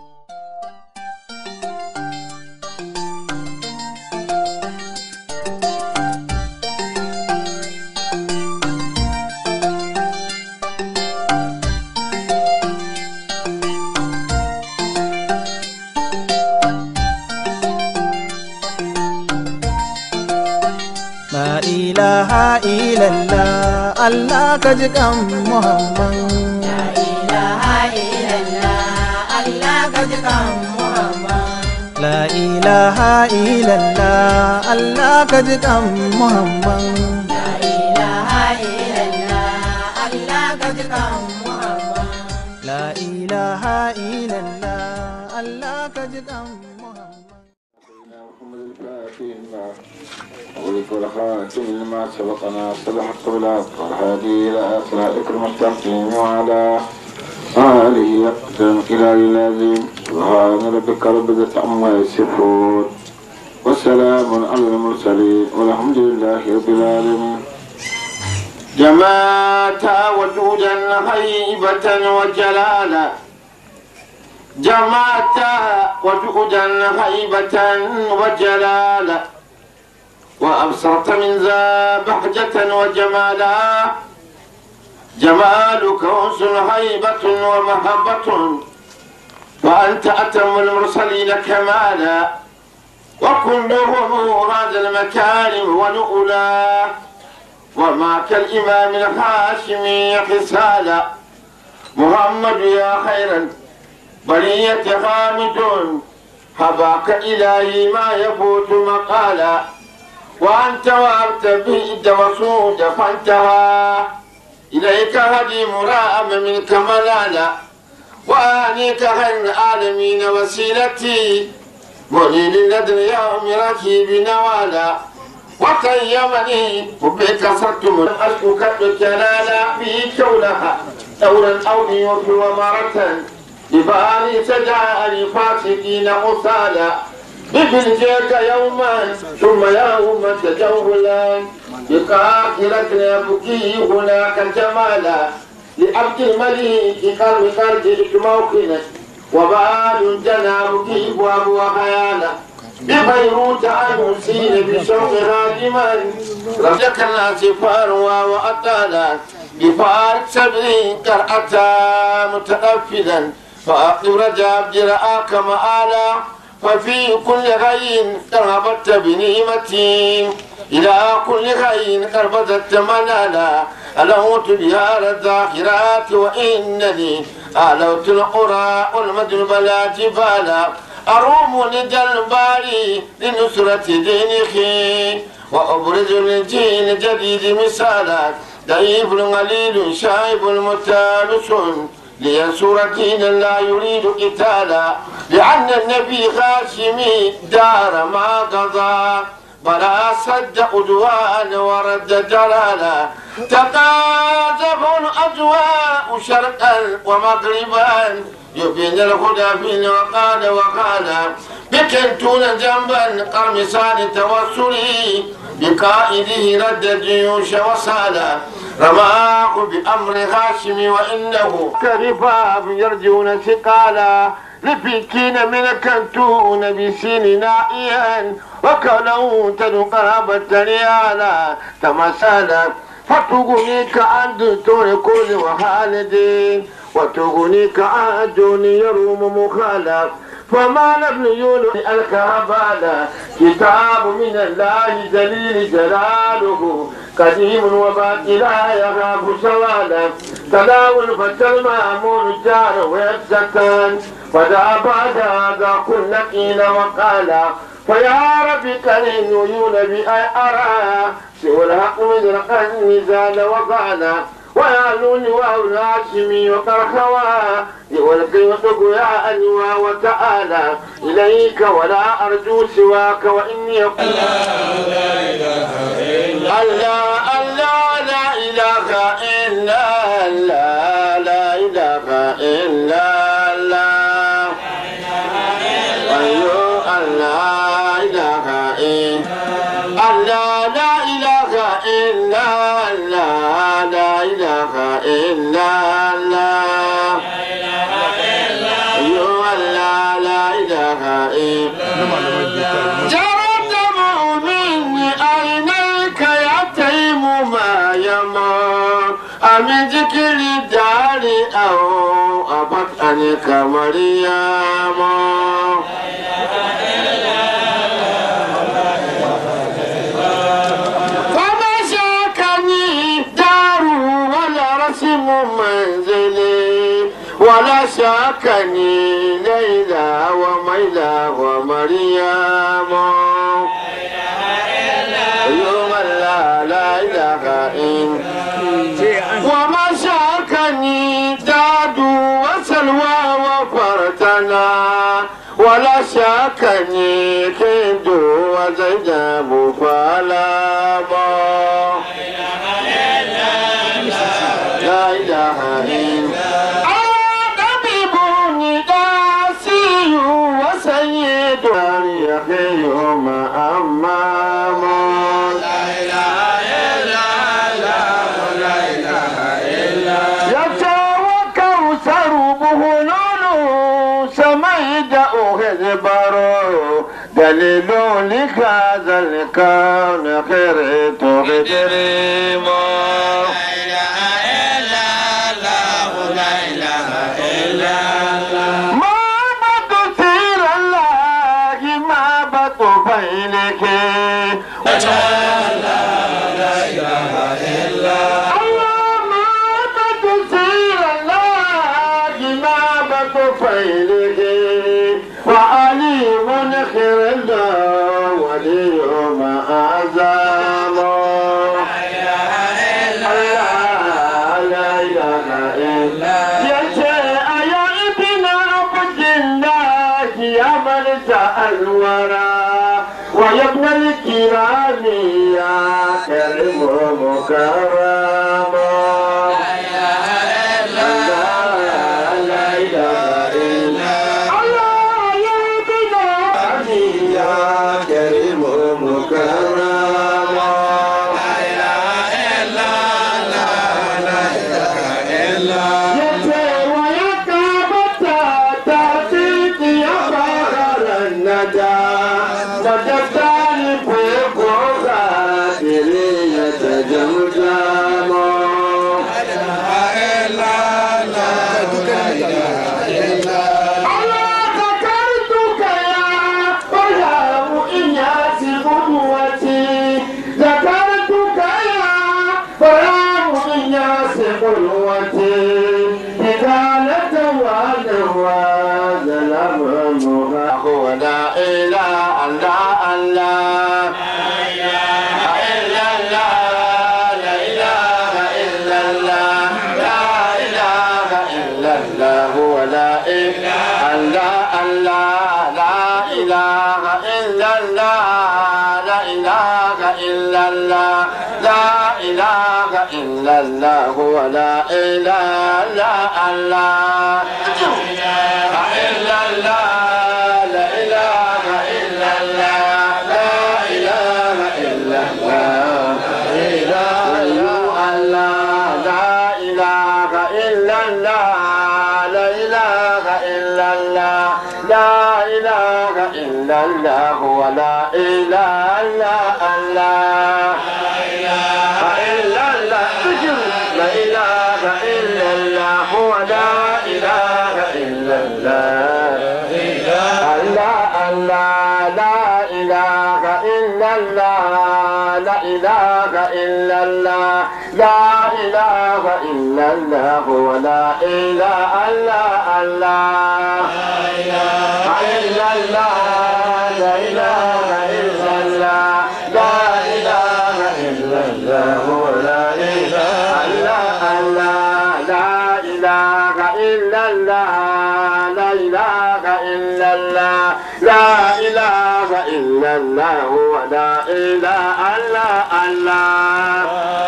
La ilaha illallah Allah ka ji kan Muhammad La ilaha illallah Allah ka ji kan Muhammad. La ilaha illallah Allah ka ji kan Muhammad La ilaha illallah Allah ka ji kan Muhammad. La ilaha illallah Allah ka ji kan Muhammad محمد الفاتح لما أغلق والخاتم لما سبقنا صلح القبلات والهادي إلى صراطك المستقيم وعلى آله يقدم إلى الذين سبحان ربك رب العزة عما يصفون وسلام على المرسلين والحمد لله رب العالمين جمعت وجودا هيبة وجلالا جمعت وجودا هيبة وجلالا وأبصرت من ذا بهجة وجمالا جمالك أنس هيبة ومهبة وأنت أتم المرسلين كمالا وكلهم هذا المكارم ونؤلا وما كالإمام الهاشمي خسالا محمد يا خيرا برية حامد هباك إلهي ما يفوت مقالا وأنت وأبت بئد وصود فانتهى إليك هدي مراءم منك ملالا وآنيك خير العالمين وسيلتي ولي لدن يوم ركيب نوالا وقيمني وبك صرت من أشكك الجلال في كونها دورا أو ليوفي ومرة بباري سجاء فاسقين غسالا بفلجيك يوما ثم يوما تجولا بقاخرة يبكي هناك جمالا لعبد المليك قلب قلبك موقنا وبال جنابك ابواب وخيالا ببيروت المسين بشوق هادما رجك الناس فاروا وأطالا بفارق سبري كرأتا متنفذا فأقم رجاب جرآك مآلا ففي كل غي قربت بنعمتي إلى كل غي قربت منالا ألوت بها الذاخرات وإنني ألوت القرى والمدن بلا جبالا أروم لدى الباري لنصرة دينه وأبرز للجيل الجديد مثالا ضعيف غليل شايب متابس لينصر دين لا يريد قتالا لأن النبي هاشمي دار ما قضى بلا صد عدوان ورد جلالا تقاذف الأجواء شرقا ومغربا يبين الهدى في وقال وقال بكنتون جنبا قرمسان توسلي بقائده رد الجيوش وصالا رماه بأمر هاشم وإنه كرفاف يرجون ثقالا لفكين من كنتون بسين نائيا وكلوت قرابة ريالا تمثالا فتغنيك عن دكتور كل وخالدين وتغنيك عن دون يروم مخالف فما لم يولد الكهبالا كتاب من الله جليل جلاله قديم وباقي لا يخاف سوالا تداول فتى المأمون جار ويبسكان فدا بعد هذا كل قيل وقالا فيا رب كريم عيون بأي أرى سوى الحق مدرقا نزال وقالا ويعلوني وأولاشمي وقرخوا والقي وتقو يا أنوا وتعالى إليك ولا أرجو سواك وإني الله الله لا إله إلا الله لا إله إلا الله أيوه الله إله إلا الله لا إله إلا الله لا إله إلا الله أيوه الله أمن ذكر الدار أو أبطأنك مريم فما شاكني دار ولا رسم منزلي ولا شاكني ليلى وميلى ومريم يوم لا لا إله إلا وما شاكني داد وسلوى وفرتنا ولا شاكني كند وزينب فلاما لا إله إلا طبيب نداسي وسيد يحيي يوم أمام يتوكل سربه لولو سميد أهزبر دليل لكذا الكون خير تغدريما ما بد سير الله ما بد بينك الله ما بد سير الله ما بد بينك وعليم خير الله ولي ما أعظم لا إله إلا يشاء يا ابن عبد الله يا ملك الورى ويا ابن الكرام يا كريم مكرم لا إله إلا الله يا ابن عبد يا كريم مكرم يتي ويكابتا تاتيك يا بحر الندى ندتاني في قراتي يتجمجم الله ذكرتك يا برهام إنياس قدوتي ذكرتك يا برهام إنياس قدوتي إذالة ونوى ظلم مغاق ولا إله إلا الله إلا الله لا إله إلا الله لا إله إلا الله ولا إله إلا الله لا إله إلا الله لا إله إلا الله لا إله إلا الله ولا إله إلا الله إلا الله لا إله إلا الله لا إله إلا الله لا إله الله لا إله إلا الله لا إله إلا الله لا إله إلا الله ولا إله إلا الله إلا الله ذكر لا إله إلا الله ولا إله إلا الله الله الله لا إله إلا الله لا إله إلا الله لا إله إلا الله ولا إله إلا الله إلا الله لا إله إلا الله لا إله إلا الله ولا إله إلا الله لا إله إلا الله لا إله إلا الله لا إله إلا الله ولا إله إلا الله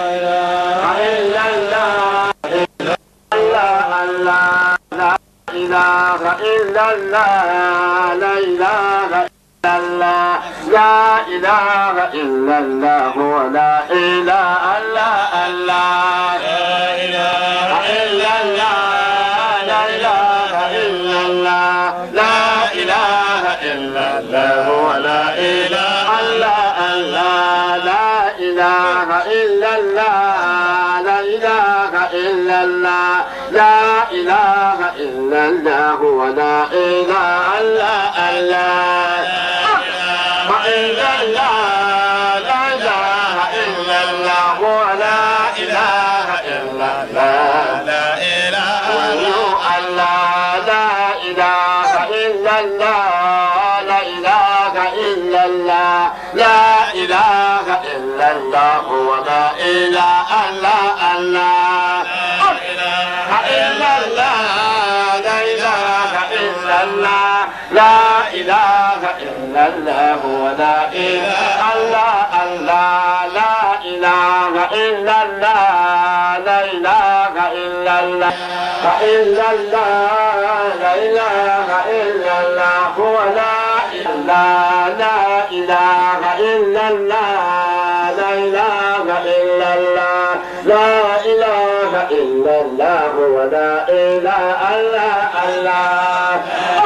إلا الله الله الله لا إله إلا الله لا إله إلا الله لا إله إلا الله ولا إله إلا الله لا إله إلا الله لا إله إلا الله لا إله إلا الله ولا إله إلا الله لا إله إلا الله لا إله الله لا إله إلا الله ولا إله إلا الله إلا الله لا إله إلا الله ولا إله إلا الله لا إله إلا الله لا إله إلا الله لا إله إلا الله ولا إله إلا الله إلا الله لا إله إلا الله لا إله إلا الله ولا إله الله الله لا إله إلا الله لا إله إلا الله إلا الله لا إله إلا الله هو لا إله لا إله إلا الله لا إله إلا الله لا إله إلا الله ولا إله إلا الله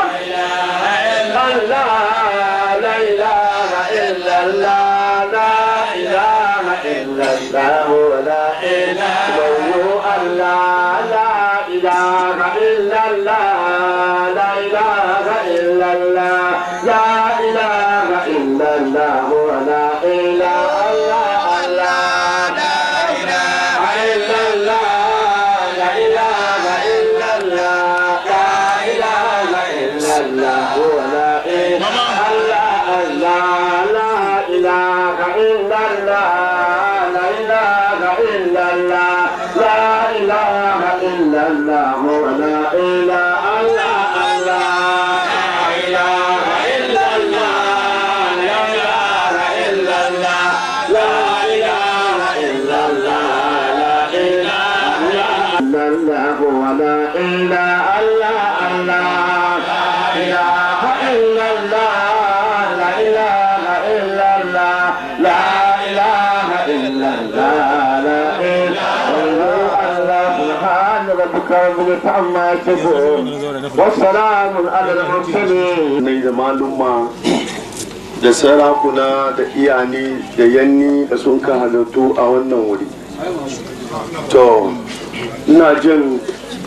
الله لا إله إلا الله لا إله إلا الله ولا إله الله لا إله إلا الله لا إله إلا الله لا إله إلا الله ولا إله الله لا إله إلا الله لا إله إلا الله لا إله إلا الله ولا إله الله لا إله إلا الله لا إله إلا الله لا إله إلا الله ولا إله الله لا إله إلا الله لا إله إلا الله لا إله إلا الله لا إله إلا الله ولا إله إلا الله لا إله إلا الله لا إله إلا الله لا إله إلا الله لا إله إلا الله سبحان ربك رب العزة عما يصفون والسلام على المرسلين ne da malumma da sarakuna da iyani da yanni da sun ka halattu a wannan wuri to ina jin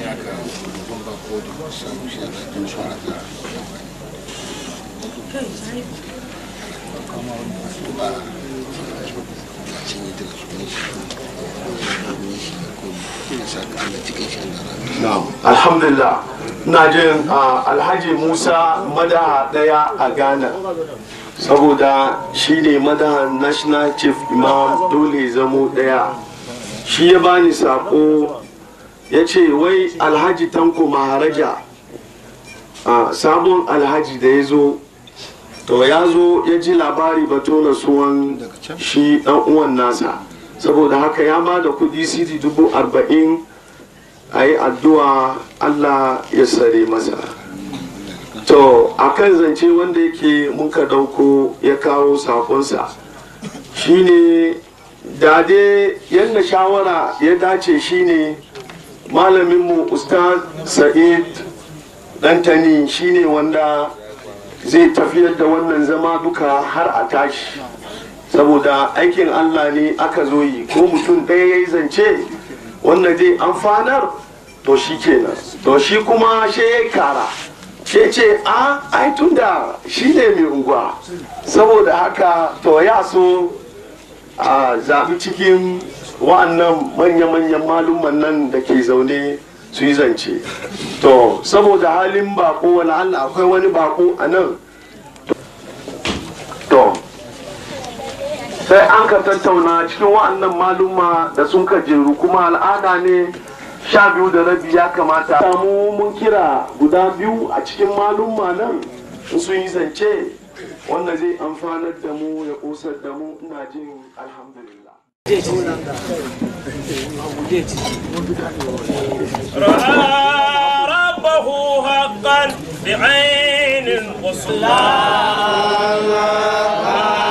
Na'am. alhamdulillah ina jin ah, alhaji musa madaha daya a ghana saboda shi ne madaha national chief imam dole zamo daya shi ya bani sako ya ce wai alhaji tanko maharaja ah, sabon alhaji da ya zo to ya zo ya ji labari bato na suwan shi dan uwan nasa saboda haka ya ba da kudi cd dubu arba'in a yi addu'a Allah ya sare masa to a kan zance wanda yake muka dauko ya kawo sakonsa shine da dai yadda shawara ya dace shine malaminmu ustaz sa'id dantani shine wanda zai tafiyar da wannan zama duka har a tashi saboda aikin Allah ne aka zo yi ko mutum ɗaya ya yi zance wanda zai amfanar to shi kenan to shi kuma shi ya kara shi ce a ai tunda shi ne mai unguwa saboda haka to ya so a zaɓi cikin wa'annan manya-manyan malumman nan da ke zaune su yi zance to saboda halin bako wani allah akwai wani bako a nan to sai an ka tattauna cikin wa'annan maluma da sun ka jeru kuma al'ada ne sha biyu da rabi ya kamata samu mun kira guda biyu a cikin maluma nan in sun yi zance wanda zai amfanar da mu ya kosar da mu ina jin alhamdulillah رأى ربه حقا بعين القصوى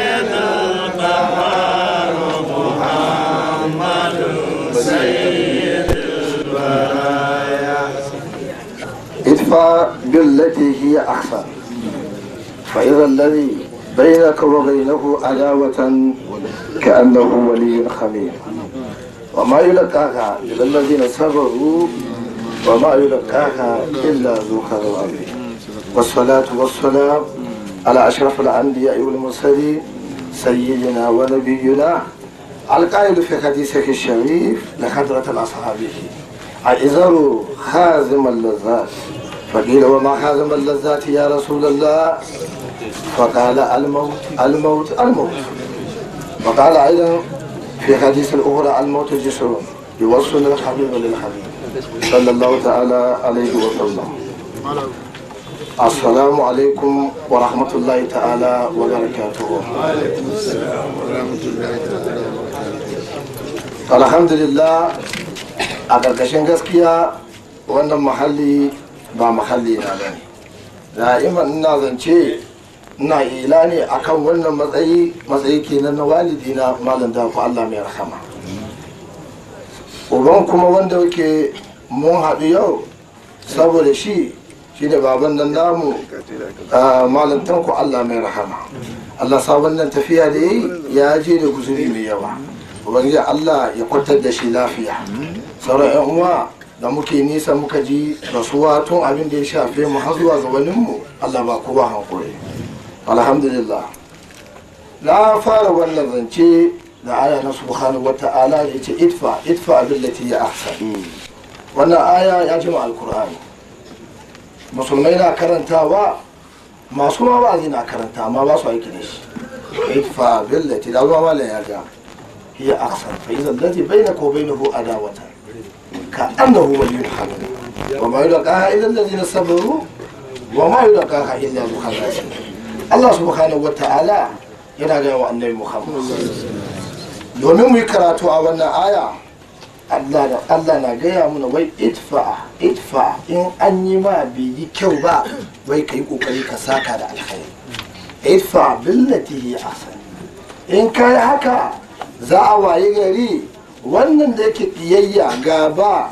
ادفع بالتي هي أحسن فإذا الذي بينك وبينه عداوة كأنه ولي خمير وما يلقاها إلا الذين صبروا وما يلقاها إلا ذو حظ عظيم والصلاة والسلام على أشرف الأنبياء والمرسلين سيدنا ونبينا القائل في حديثه الشريف لحضرة أصحابه أعذروا خازم اللذات فقيل وما خازم اللذات يا رسول الله فقال الموت الموت الموت وقال أيضا في حديث الأخرى الموت جسر يوصل الحبيب للحبيب صلى الله تعالى عليه وسلم السلام عليكم ورحمة الله تعالى وبركاته الحمد لله a ƙarƙashin gaskiya wannan mahalli ba mahalli na bane da'iman ina zance ina ila ne akan wannan matsayi matsayi kenan na walidi na malam da ku Allah mai rahama uban kuma wanda yake mun haɗu yau saboda shi shi da baban nan namu malam tanku Allah mai rahama Allah sa wannan tafiya da yi ya je da guzuri mai yawa ubangiji Allah ya kwatar da shi lafiya sauran yan uwa da muke nisa muka ji rasuwa tun abin da ya shafe mu har zuwa gabaninmu Allah ba kowa hankuri alhamdulillah na fara wannan zance da aya na subhanahu wa ta'ala da yace idfa idfa billati ya ahsan wannan aya ya jima alkur'ani musulmai na karantawa masu ma ba na karanta amma ba su aiki da shi idfa billati da zuwa malam ya ga hiya ahsan fa idza alladhi bainaka wa bainahu adawatan كأنه ولي حميد وما يلقاها إلا الذين صبروا وما يلقاها إلا ذو حظ Allah subhanahu wa ta'ala yana gaya wa annabi Muhammad domin mu yi karatu a wannan aya Allah na gaya mana wai idfa idfa in an yi ma bai yi kyau ba wai ka yi kokari ka saka da alkhairi idfa billati hi ahsan in kai haka za a waye gari wannan da yake kiyayya gaba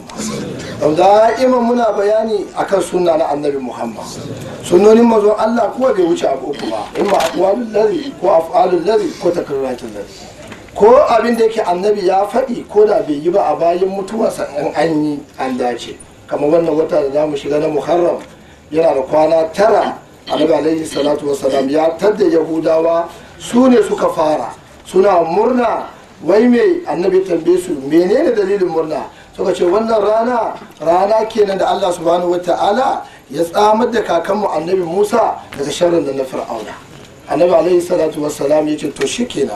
da'iman muna bayani akan sunna na annabi muhammad sunnonin mazon allah kuwa bai wuce abu uku ba in ma aqwalul ladhi ko af'alul ladhi ko takarratul ladhi ko abin da yake annabi ya faɗi ko da bai yi ba a bayan mutuwarsa in an yi an dace kamar wannan wata da zamu shiga na muharram yana da kwana tara annabi alaihi salatu wasalam ya tadda yahudawa su ne suka fara suna murna wai mai annabi tambaye su menene dalilin murna suka ce wannan rana rana kenan da Allah subhanahu wata'ala ya tsamar da kakanmu annabi Musa daga sharrin da na fir'auna annabi alaihi salatu wassalam ya ce to shikenan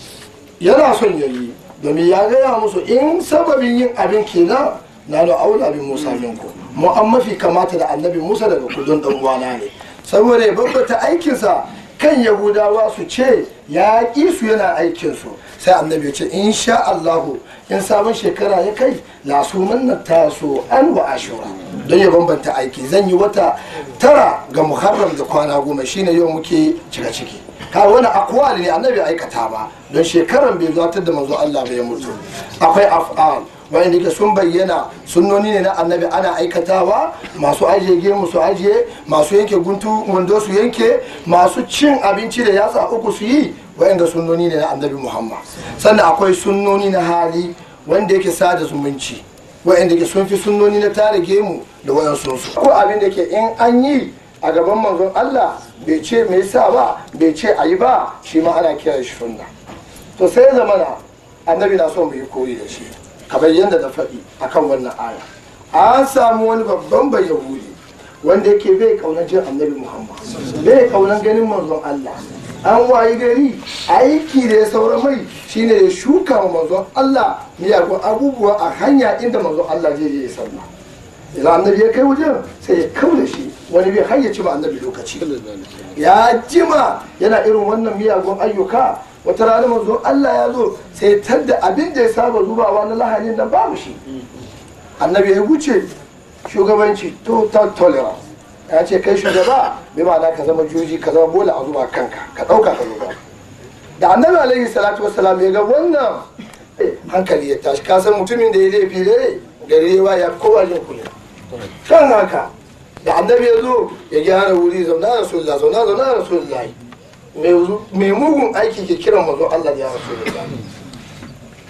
yana son yayi domin ya gaya musu in sababin yin abin kenan na da aula bin Musa minku mu an mafi kamata da annabi Musa daga kudin dan uwana ne saboda ya babbata aikinsa kan yahudawa su ce ya ƙi su yana aikinsu sai annabi ce in sha Allahu in sabon shekara ya kai lasuman na taso an wa ashura don ya bambanta aiki zan yi wata tara ga muharram da kwana goma shine yau muke cika ciki ka wani akwali ne annabi aikata ba don shekaran bai zuwa da manzo Allah bai mutu akwai af'al wa'anda ke sun bayyana sunnoni ne na annabi ana aikatawa masu ajiye gemu su ajiye masu yanke guntu wando su yanke masu cin abinci da yatsa uku su yi wa'anda sunnoni ne na annabi muhammad sannan akwai sunnoni na hali wanda yake sada zumunci wa'anda ke sun fi sunnoni na tare gemu da wayansu su ko abin da ke in an yi a gaban manzon allah bai ce me yasa ba bai ce a yi ba shi ma ana kiran shi sunna to sai zamana annabi na son mu yi koyi da shi kamar yadda na faɗi akan wannan aya an samu wani babban bai yahudi wanda yake bai kaunar jin annabi muhammad bai kaunar ganin manzon allah an wayi gari aiki da ya saura mai shine ya shuka wa manzon allah miyagun abubuwa a hanya inda manzon allah zai je ya sallah idan annabi ya kai wajen sai ya kaula shi wani bai hayyaci ma annabi lokaci ya jima yana irin wannan miyagun ayyuka wata rana manzo Allah ya zo sai tadda abin da ya saba zubawa na lahanin nan babu shi annabi ya wuce shugabanci total tolerance ya ce kai shugaba bai ma'ana ka zama juji ka zama bola a zuba kanka ka ɗauka ka zuba da annabi alaihi salatu wassalam ya ga wannan hankali ya tashi ka san mutumin da ya laifi dai gari ya ya kowa jin kunya kan haka da annabi ya zo ya gyara wuri zauna rasulullah zauna zauna rasulullah mai mugun aiki ke kiran mazon Allah ya rasu da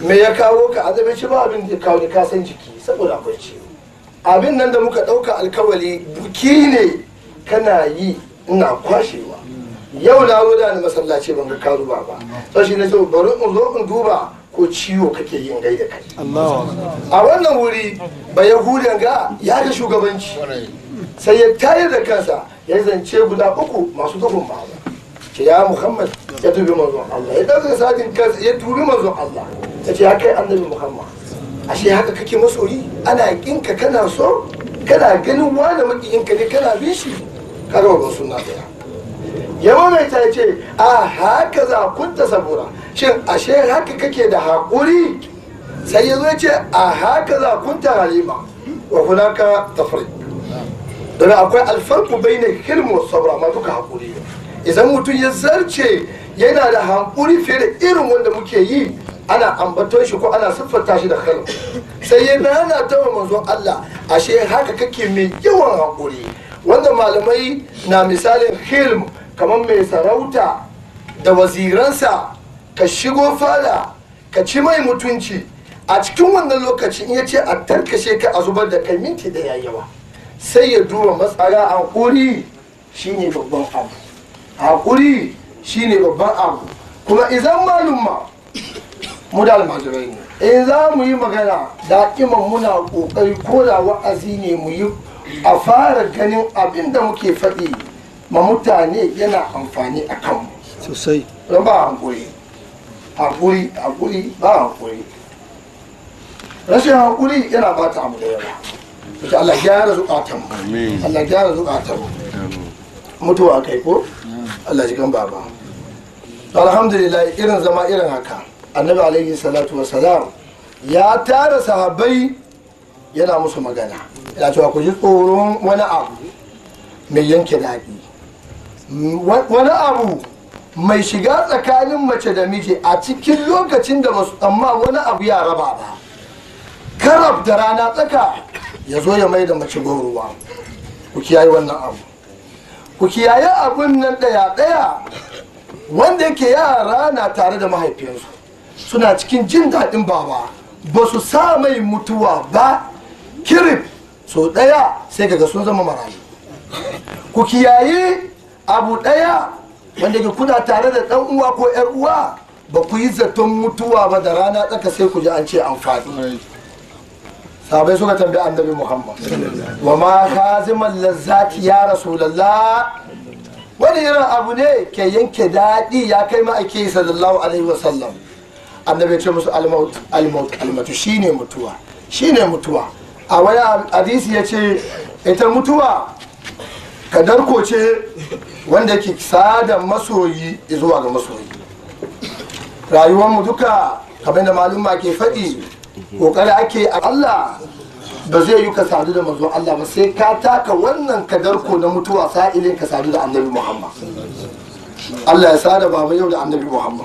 me ya kawo ka azabe ci ba abin da ya kawo ni ka san jiki saboda akwai ciwo abin nan da muka ɗauka alkawali buki ne kana yi ina kwashewa yau na zo da ni masallaci ban ga ka zuba ba sai shi na ce bari in zo in duba ko ciwo kake yin gai da kai a wannan wuri ba yahudan ga ya ga shugabanci sai ya tayar da kansa ya zance guda uku masu duhun ba ce ya muhammad ya tubi manzon allah ya ɗauka sajin kansa ya tubi manzon allah ya ce ya kai annabi muhammad ashe haka kake masoyi ana kinka kana so kana ganin wani makiyinka ne kana bin shi kaga ba suna daya ya mamaita ya ce a haka za kunta sabura shin ashe haka kake da haƙuri sai ya zo ya ce a haka za kunta halima wa hunaka tafri don akwai alfarku bai na hilmu sabra ma duka haƙuri idan mutum ya zarce yana da haƙuri fiye da irin wanda muke yi ana ambaton shi ko ana siffanta shi da hilm sai ya nana ta wa manzon Allah ashe haka kake mai yawan haƙuri wanda malamai na misalin hilm kamar mai sarauta da waziransa ka shigo fada ka ci mai mutunci a cikin wannan lokaci in ya ce a tarkashe ka a zubar da kai minti da yawa sai ya duba matsara haƙuri shine babban abu haƙuri shine babban abu kuma idan malumma mu da almajirai ne in za mu yi magana da'iman muna ƙoƙari ko da wa'azi ne mu yi a fara ganin abin da muke faɗi ma mutane yana amfani a kanmu sosai don ba hankuri hankuri hankuri ba hankuri rashin hankuri yana bata abu da yawa Insha Allah gyara zukatan mu Allah gyara zukatan mu mutuwa kai ko Allah ji kan baba alhamdulillah irin zama irin haka annabi alaihi salatu wasalam ya tara sahabbai yana musu magana yana cewa ku ji tsoron wani abu mai yanke daɗi wani abu mai shiga tsakanin mace da miji a cikin lokacin da basu amma wani abu ya raba ba karab da rana tsaka ya zo ya mai da mace ruwa ku kiyaye wannan abu ku kiyaye abun nan ɗaya ɗaya wanda yake yara na tare da mahaifinsu suna cikin jin daɗin baba ba su sa mai mutuwa ba kirif so ɗaya sai kaga sun zama marayu ku kiyaye abu ɗaya wanda ke kuna tare da ɗan uwa ko ‘yar uwa ba ku yi zaton mutuwa ba da rana tsaka sai ku ji an ce an faɗi sabai suka tambayi annabi muhammad wa ma haziman lazzati ya rasulallah wani irin abu ne ke yanke daɗi ya kai ma'aiki sallallahu alaihi wasallam annabi ce musu almaut almaut almatu shine mutuwa shine mutuwa a wani hadisi ya ce ita mutuwa kadarko ce wanda ke sada masoyi zuwa ga masoyi rayuwarmu duka kamar da malumma ke faɗi ƙoƙari ake a Allah ba zai yi ka sadu da manzon Allah ba sai ka taka wannan kadarko na mutuwa sa'ilin ka sadu da annabi Muhammad Allah ya sada baba yau da annabi Muhammad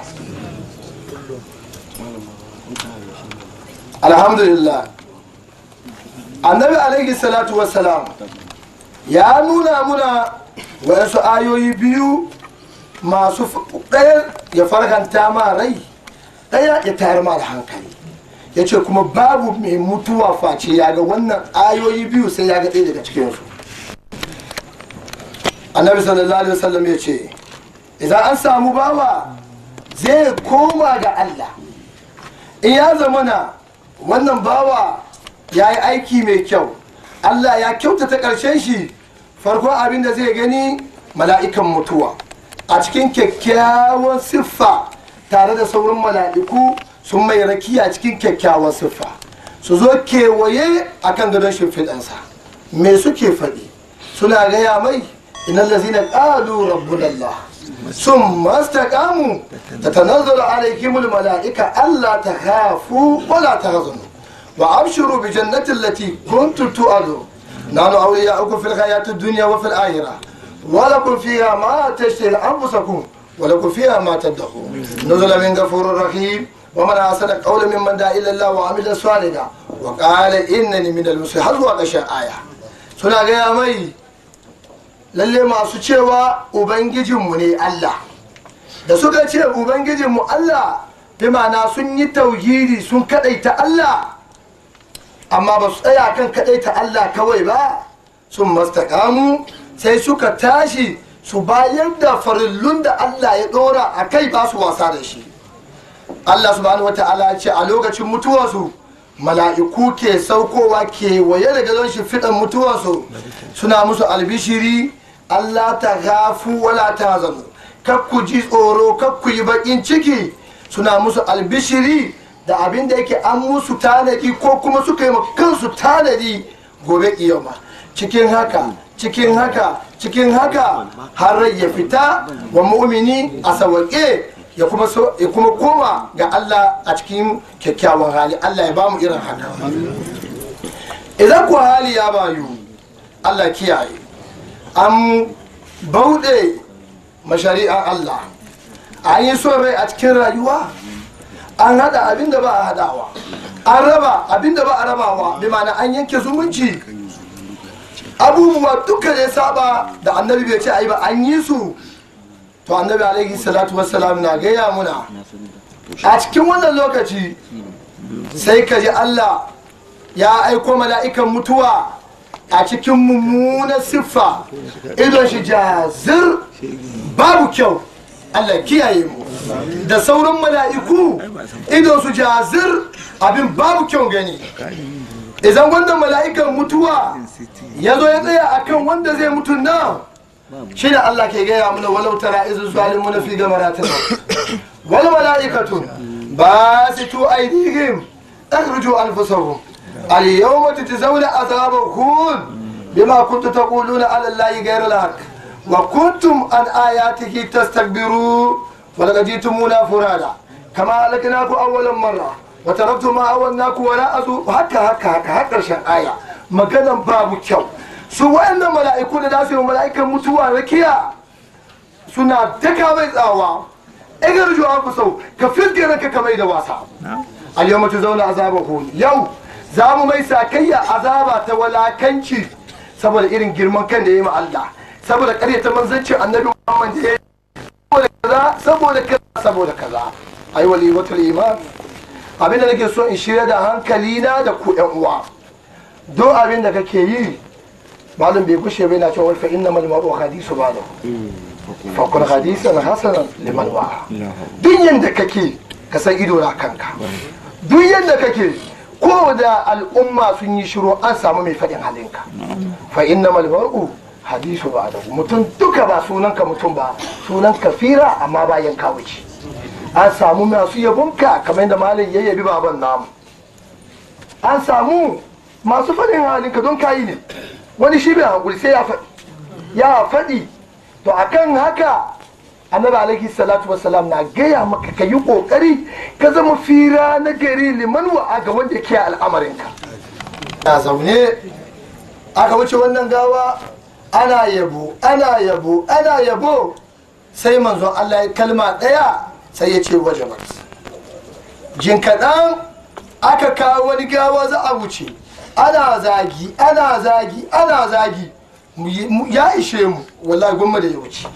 alhamdulillah annabi alaihi salatu wassalam ya nuna muna wasu ayoyi biyu masu ɗaya ya farkanta ma rai ɗaya ya tayar ma da hankali ya ce kuma babu mai mutuwa face ya ga wannan ayoyi biyu sai ya ga ɗaya daga cikinsu annabi sallallahu alaihi wasallam ya ce idan an samu bawa zai koma ga allah in ya zamana wannan bawa ya yi aiki mai kyau allah ya kyautata ƙarshen shi farko abin da zai gani mala'ikan mutuwa a cikin kyakkyawan siffa tare da sauran mala'iku sun mai rakiya cikin kyakkyawan siffa su zo kewaye a kan gadon shimfiɗansa me suke faɗi suna gaya mai inan lazina ƙalu rabbunallah sun mastaqamu ta tanazzalu alaikimul mala'ika Allah ta hafu wala ta hazanu wa abshiru bi jannati allati kuntum tu'adu nanu awliya'ukum fil hayati dunya wa fil akhirah wa lakum fiha ma tashtahi anfusakum wa lakum fiha ma tadkhun nuzula min ghafurur rahim wa man ahsana qawlan mimman da'a ila Allah wa amila salihan wa qala innani minal muslimin har zuwa ƙarshen aya suna gaya mai lalle masu cewa ubangijinmu ne Allah da suka ce ubangijinmu Allah bi ma'ana sun yi tauhidi sun kadaita Allah amma ba su tsaya kan kadaita Allah kawai ba sun mastakamu sai suka tashi su bayar da farillun da Allah ya dora a kai ba su wasa da shi Allah subhanahu wata'ala ya ce a lokacin mutuwarsu mala'iku ke saukowa kewaye da gadon shi fiɗan mutuwarsu suna musu albishiri Allah ta gafu wala ta zanu kakku ji tsoro kakku yi baƙin ciki suna musu albishiri da abin da yake an musu tanadi ko kuma suka yi ma kansu tanadi gobe kiyama cikin haka cikin haka cikin haka har rai ya fita wa mu'mini a sawaƙe ya kuma so ya kuma koma ga Allah a cikin kyakkyawan hali Allah ya bamu irin haka idan ku hali ya bayu Allah kiyaye an bauɗe mashari'ar Allah an yi son rai a cikin rayuwa an hada abin da ba a hadawa an raba abin da ba a rabawa bi ma'ana an yanke zumunci abubuwa duka da ya saba da annabi bai ce ayi ba an yi su to annabi alaihi salatu wassalam na gaya muna a cikin wannan lokaci sai ka ji Allah ya aiko mala'ikan mutuwa a cikin mummunar siffa idon shi jazir babu kyau Allah kiyaye mu da sauran mala'iku idon su jazir abin babu kyau gani idan wannan mala'ikan mutuwa ya zo ya tsaya akan wanda zai mutu nan shi da Allah ke gaya mana walau tara izu zalimu na fi gamaratin wal mala'ikatu ba su tu aidihim akhruju anfusahum al yawma tujzauna azabal khul bima kuntum taquluna ala allahi ghayra al-haq wa kuntum an ayatihi tastakbiru wa laqad jitumuna furada kama halaknaku awwalan marra wa taraktum ma awwalnaku wala azu haka haka haka har karshen aya maganan babu kyau su wayannan mala'iku da za su yi mala'ikan mutuwa rakiya suna daka mai tsawa igar juwa ku sau ka fiske ranka ka mai da wasa al yau mace zauna azaba huni yau za mu mai sakayya azaba ta walakanci saboda irin girman kan da ya yi ma Allah saboda karyata manzancin annabi Muhammad da ya yi saboda kaza saboda kaza saboda kaza ai wali watul iman abin da nake so in shirya da hankali na da ku yan uwa don abin da kake yi malam bai gushe bai na cewa fa inna mal maru hadisu ba da fa kun hadisan hasanan liman wa duk yanda kake ka san ido na kanka duk yanda kake ko da al'umma sun yi shiru an samu mai faɗin halinka fa inna mal maru hadisu ba da mutum duka ba sunanka mutum ba sunan kafira amma bayan ka wuce an samu masu yabonka kamar yadda malam ya yabi baban namu an samu masu faɗin halinka don kayi ne wani shi bai hankuli sai ya faɗi ya faɗi to akan haka annabi alaihi salatu wasalam na gaya maka ka yi ƙoƙari ka zama fira na gari liman wa ga wanda ke al'amarinka na zaune aka wuce wannan gawa ana yabo ana yabo ana yabo sai manzon Allah ya kalma ɗaya sai ya ce wajabat jin kaɗan aka kawo wani gawa za a wuce ana zagi ana zagi ana zagi ya ishe mu wallahi gwamma da ya wuce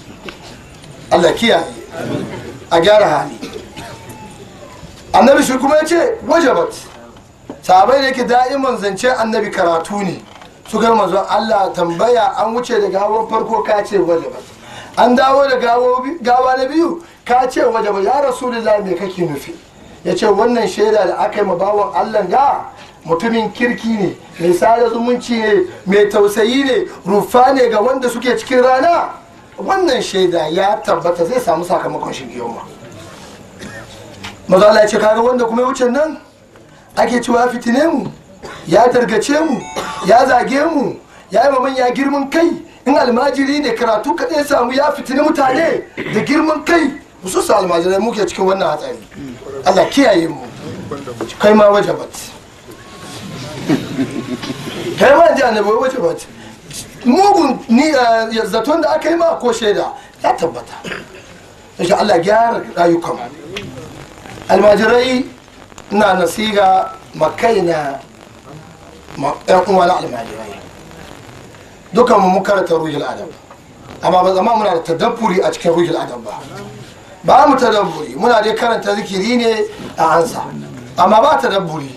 Allah kiyaye a gyara hali annabi shi kuma ya ce wajabat sahabai da yake da'iman zance annabi karatu ne su ga manzon Allah tambaya an wuce da gawar farko ka ce wajabat an dawo da gawa na biyu ka ce wajabat ya rasulullahi me kake nufi ya ce wannan shaida da aka yi ma bawan Allah ga mutumin kirki ne mai sada zumunci ne mai tausayi ne rufa ne ga wanda suke cikin rana wannan shaida ya tabbata zai samu sakamakon shi ma maza Allah ya ce kaga wanda kuma ya wuce nan ake cewa ya fitine mu ya targace mu ya zage mu ya yi manya girman kai in almajiri ne karatu kaɗai samu ya fitini mutane da girman kai su su almajirai muke cikin wannan hatsari Allah kiyaye mu kai ma wajabat kai ma ji annabi wai wajabat mugun ni zaton da aka yi ma ko shaida ya tabbata insha Allah gyara rayukan almajirai na nasiga makaina yan uwa na almajirai dukan mu karanta ruhul adab amma ba zama muna da tadabburi a cikin ruhul adab ba ba mu tadabburi muna dai karanta zikiri ne a ansa amma ba tadabburi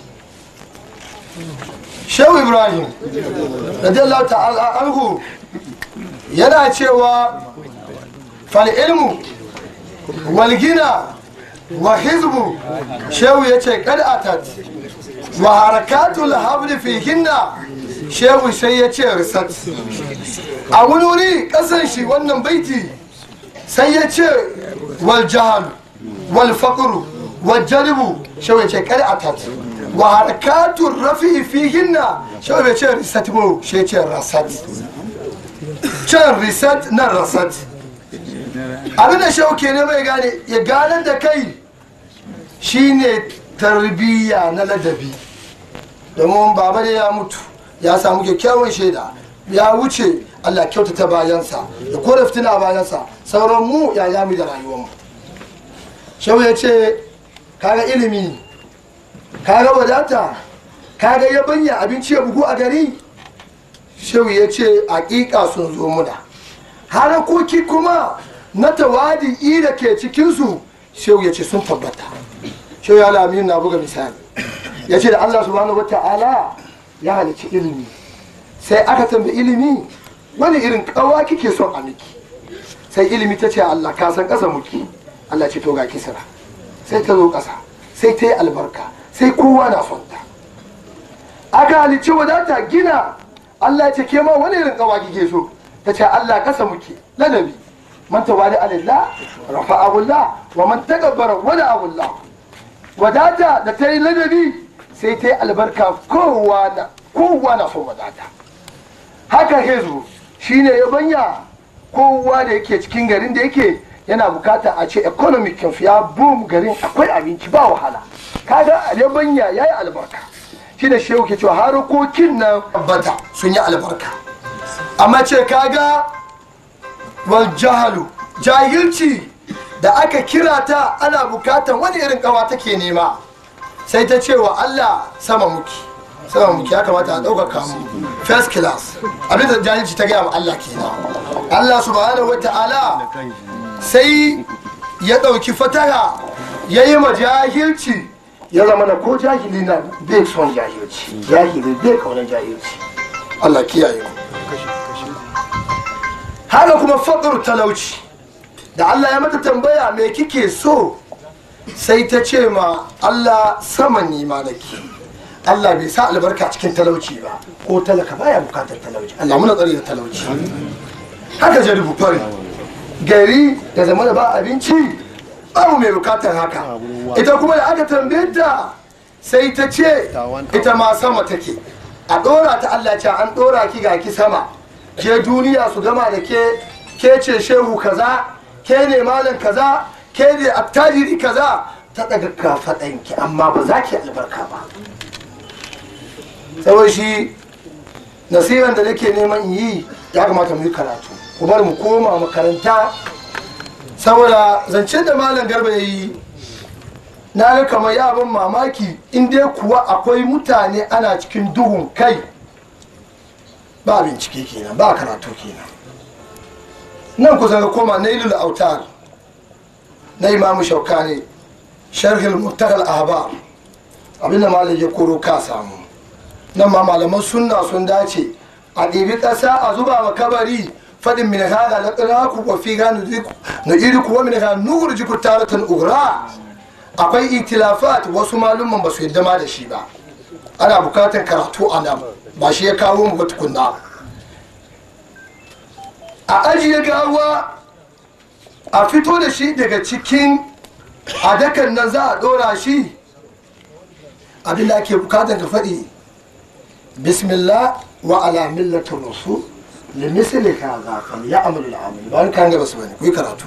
shehu ibrahim radiyallahu ta'ala anhu yana cewa fal ilmu wal gina wa hizbu shehu yace kad atat wa harakatul habli fihinna shehu sai yace risat a wani wuri kasan shi wannan baiti sai ya ce wal jahal wal faqru wal jalbu shehu yace kad atat wa harakatun rafi fihinna shehu bai ce risat ba shi ce rasat can risat nan rasat abin da shehu ke ne mai gane ya gane da kai shine tarbiyya na ladabi domin baba da ya mutu ya samu kyakkyawan shaida ya wuce allah kyautata bayansa da kore fitina bayansa sauran mu ya yami da rayuwarmu shehu ya ce kaga ilimi kaga wadata kaga yabanya abinci ya bugu a gari shehu ya ce hakika sun zo muna harakoki kuma na tawadi da ke cikinsu shehu ya ce sun tabbata shehu ya lamin na buga misali ya ce da allah subhanahu wa ta'ala ya halicci ilimi sai aka tambayi ilimi wani irin kawa kike son a miki sai ilimi ta ce allah ka san ƙasa muki allah ce to ga kisra sai ta zo ƙasa sai ta yi albarka sai kowa na son ta aka halicci wadata gina allah ya ce ke ma wani irin kawa kike so ta ce allah ƙasa muke ladabi man tawali alillah rafa'ahu allah wa man takabbara wada'ahu allah wadata da ta yi ladabi sai ta yi albarka kowa na kowa na son wadata haka hezu shine ya banya kowa da yake cikin garin da yake yana bukata a ce economic kinsu ya boom garin akwai abinci ba wahala kaga ya banya ya yi albarka shi da shehu ke cewa harkokin nan bata sun yi albarka amma ce kaga wal jahalu jahilci da aka kira ta ana bukatan wani irin kawa take nema sai ta ce wa Allah sama muki sama muki ya kamata a ɗaukaka mu first class abinda jahilci ta gaya wa Allah kenan Allah subhanahu wa ta'ala sai ya ɗauki fataha ya yi ma jahilci ya zama na ko jahili na bai son jahilci jahili bai kaunar jahilci Allah kiyaye ku haka kuma faɗar talauci da Allah ya mata tambaya me kike so sai ta ce ma Allah sama ni ma nake Allah bai sa albarka cikin talauci ba ko talaka baya bukatar talauci Allah muna tsari da talauci haka jaribu fari gari da zama da ba abinci abu mai bukatar haka ita kuma da aka tambaye ta sai ta ce ita ma sama take a dora ta Allah ce an dora ki ga ki sama ke duniya su gama da ke ke ce shehu kaza ke ne malam kaza ke ne attajiri kaza ta daga kafaɗanki amma ba za ki albarka ba saboda shi nasiran da nake neman yi ya kamata mu yi karatu ku bar mu koma makaranta saboda zancen da malam garba ya yi na ga kamar ya ban mamaki in dai kuwa akwai mutane ana cikin duhun kai ba bincike kenan ba karatu kenan nan kusa ga koma na ilul autar na imamu shaukani sharhil muttakal ahbar abinda malam ya koro ka samu nan ma malaman sunna sun dace a ɗibi ƙasa a zuba wa kabari faɗin min hada na ƙiraku wa fi ganu na iri kuwa min hada nuhur jiku taratan ura akwai itilafat wasu malumman ba su yadda ma da shi ba ana bukatar karatu a nan ba shi ya kawo mu ba tukunna a ajiye gawa a fito da shi daga cikin adakan nan za a ɗora shi abinda ake bukatar ka faɗi bismillah wa ala millatin rasul limisli kaza fal ya'mal al-amal ba kan ga basu bane ku yi karatu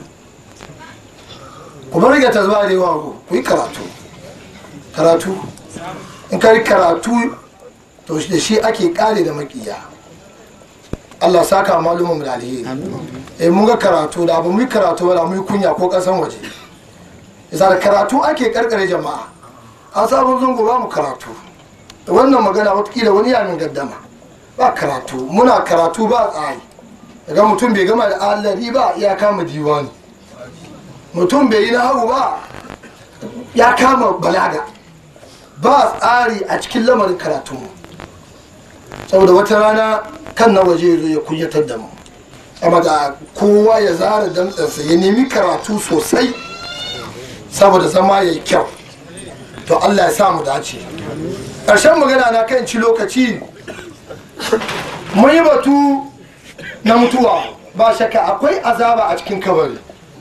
ku bar ga tazwa da yawa ku yi karatu karatu in kai karatu to da shi ake kare da makiya Allah saka malumin mu da alheri eh mun ga karatu da abu mu yi karatu ba da mu yi kunya ko kasan waje isa da karatu ake karkare jama'a an sabon zungu ba mu karatu wannan magana watakila wani yamin gaddama ba karatu muna karatu ba tsari daga mutum bai gama da allari ba ya kama diwani mutum bai yi na hau ba ya kama balaga ba tsari a cikin lamarin karatu saboda wata rana kan na waje ya zo ya kunyatar da mu amma da kowa ya zara damtsansa ya nemi karatu sosai saboda zama ya yi kyau to allah ya sa mu dace ƙarshen magana na kan ci lokaci mun yi batu na mutuwa ba shakka akwai azaba a cikin kabari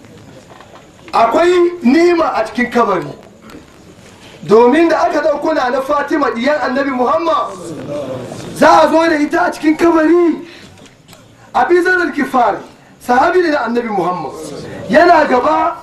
akwai nima a cikin kabari domin da aka ɗauko na na fatima ɗiyan annabi muhammad za a zo da ita a cikin kabari a bizarar kifari sahabi ne na annabi muhammad yana gaba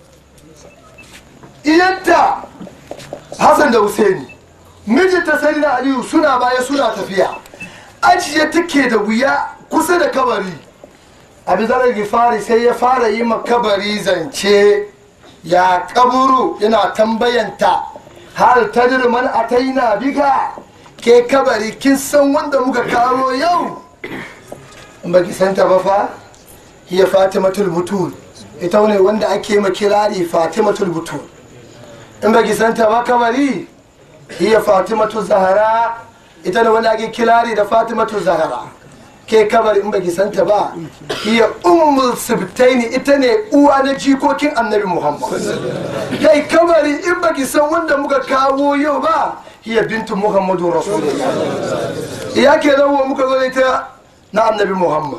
iyanta hassan da husaini mijinta sai na aliyu suna baya suna tafiya ajiye take da wuya kusa da kabari abi zarar gifari sai ya fara yi ma kabari zance ya kaburu yana tambayanta har tadir man ataina biga ke kabari kin san wanda muka kawo yau in baki santa ba fa hiya fatimatul butul ita ne wanda ake ma kirari fatimatul butul in baki santa ba kabari hiya fatimatu zahara ita ne wanda ake kirari da fatimatu zahara ke kabari in baki santa ba hiya ummul sibtaini ita ne uwa na jikokin annabi muhammad kai kabari in baki san wanda muka kawo yau ba hiya bintu muhammadu rasulullah iya ke rawo muka zo da ita na annabi muhammad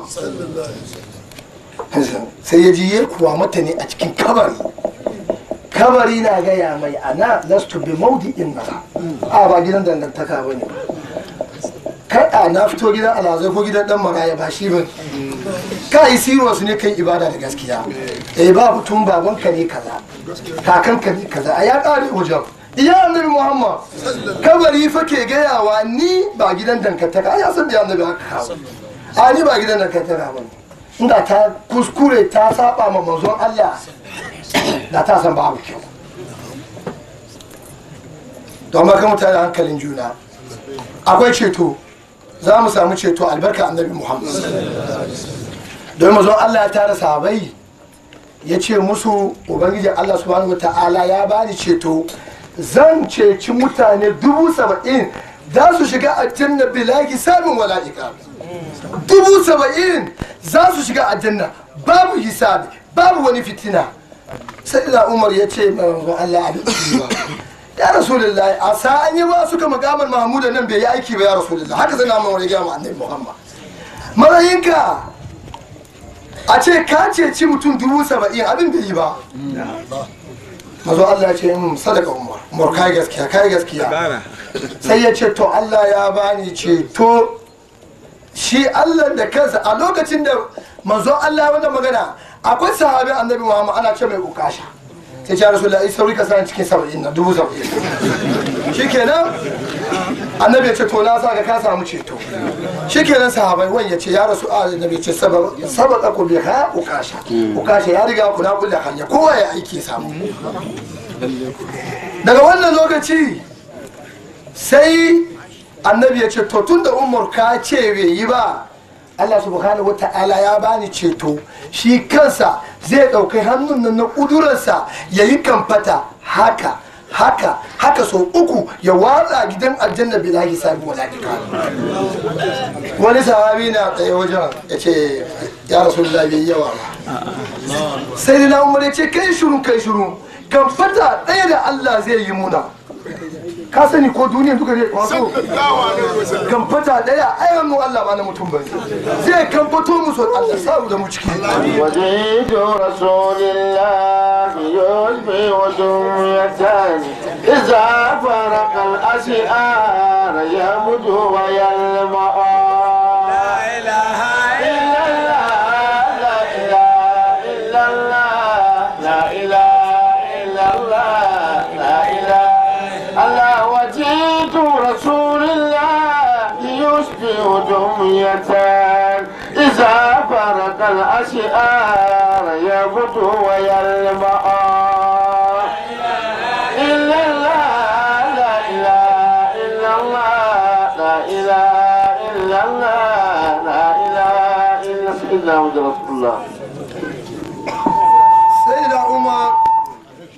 sai ya ji ya kuwa mata ne a cikin kabari kabari na gaya mai ana lastu bi maudi'in na a ba gidan dangantaka ba ne kada na fito gidan alazai ko gidan dan maraya ba shi ba ka yi siro su ne kan ibada da gaskiya eh ba mutum babanka ne kaza kakanka ne kaza a ya kare wajen iya annabi muhammad kabari fa ke gayawa ni ba gidan dangantaka a ya san da annabi haka kawo a ni ba gidan dangantaka ba ne inda ta kuskure ta saba ma manzon allah da ta san babu kyau don maka mutane hankalin juna akwai ceto za mu samu ceto albarka annabi muhammad don mazon allah ya tara sahabai ya ce musu ubangiji allah subhanahu wa ta'ala ya bani ceto zan ceci mutane dubu saba'in za su shiga aljanna bilaki samun wala'ika dubu saba'in za su shiga aljanna babu hisabi babu wani fitina sai da umar ya ce mai manzon allah abin ba ya rasulullahi a sa'an yi ba suka makamar mahmuda nan bai yi aiki ba ya rasulullahi haka zai namun wani gama annabi muhammad marayinka a ce ka ceci mutum dubu saba'in abin bai yi ba mazo allah ya ce yin sadaka umar umar kai gaskiya kai gaskiya sai ya ce to allah ya bani ceto shi allah da kansa a lokacin da manzo allah wanda magana akwai sahabi annabi muhammad ana ce mai ukasha sai ce rasu la'i sauri ka sa cikin saba'in na dubu saba'in shi kenan annabi ya ce to na sa ka ka samu ceto shi kenan sahabai wani ya ce ya rasu a annabi ya ce sabaka ku bi ha ukasha ukasha ya riga ku na kulle hanya kowa ya aiki samu daga wannan lokaci sai annabi ya ce to tun da umar ka ce bai yi ba Allah subhanahu wata'ala ya bani ceto shi kansa zai ɗauki hannun nan na ƙudurarsa ya yi kamfata haka haka haka sau uku ya watsa gidan aljanna bila hisabi wala dika wani sahabi na tsaye wajen ya ce ya rasu da bai yawa ba sai da umar ya ce kai shiru kai shiru kamfata ɗaya da Allah zai yi muna ka sani ko duniya duka zai kwaso kamfata daya ayan mu Allah ba na mutum bane zai kamfato musu Allah sabu da mu ciki وجيد رسول الله يشبه دمية إذا فرق الأشعار يمد ويلمع لا إله إلا الله لا إله إلا الله لا إله إلا الله لا إله الله وجيد رسول الله يشبه دمية إذا فرق الأشعار يبدو ويلمع إلا الله لا إله إلا الله لا إله إلا الله لا إله إلا سيدنا محمد رسول الله sai da umar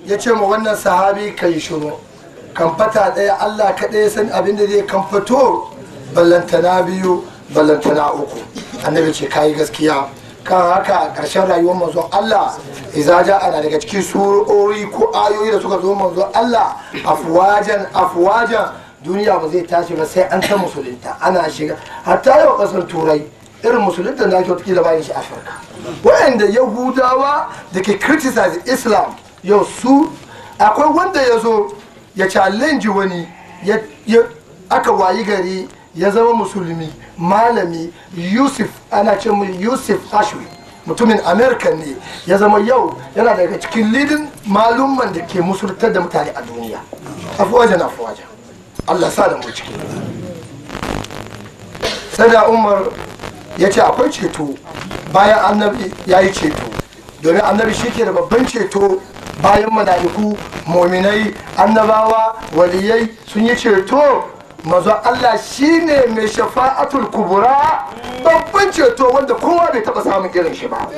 ya ce ma wannan sahabi ka yi shiru kamfata ɗaya allah kaɗai ya san abin da zai kamfato ballantana biyu ballantana uku annabi ce kayi gaskiya kan haka a ƙarshen rayuwar manzon allah iza ja ana daga cikin surori ko ayoyi da suka zo manzon allah afwajan afwajan duniya ba zai tashi ba sai an ta musulunta ana shiga hatta yau ƙasar turai irin musulunta da ake wata bayan shi afirka wa'anda yahudawa da ke criticize islam yau su akwai wanda ya zo ya challenge wani ya ya- aka wayi gari ya zama musulmi malami yusuf ana ce mai yusuf ashwi mutumin america ne ya zama yau yana daga cikin lidin malumman da ke musultar da mutane a duniya afuwajen afuwajen allah sa da mu ciki sai da umar ya ce akwai ceto bayan annabi ya yi ceto domin annabi shi ke da babban ceto bayan mala'iku mominai annabawa waliyai sun yi ceto mazo Allah shi ne mai shafa'atul kubura babban ceto wanda kowa bai taba samun irin shi ba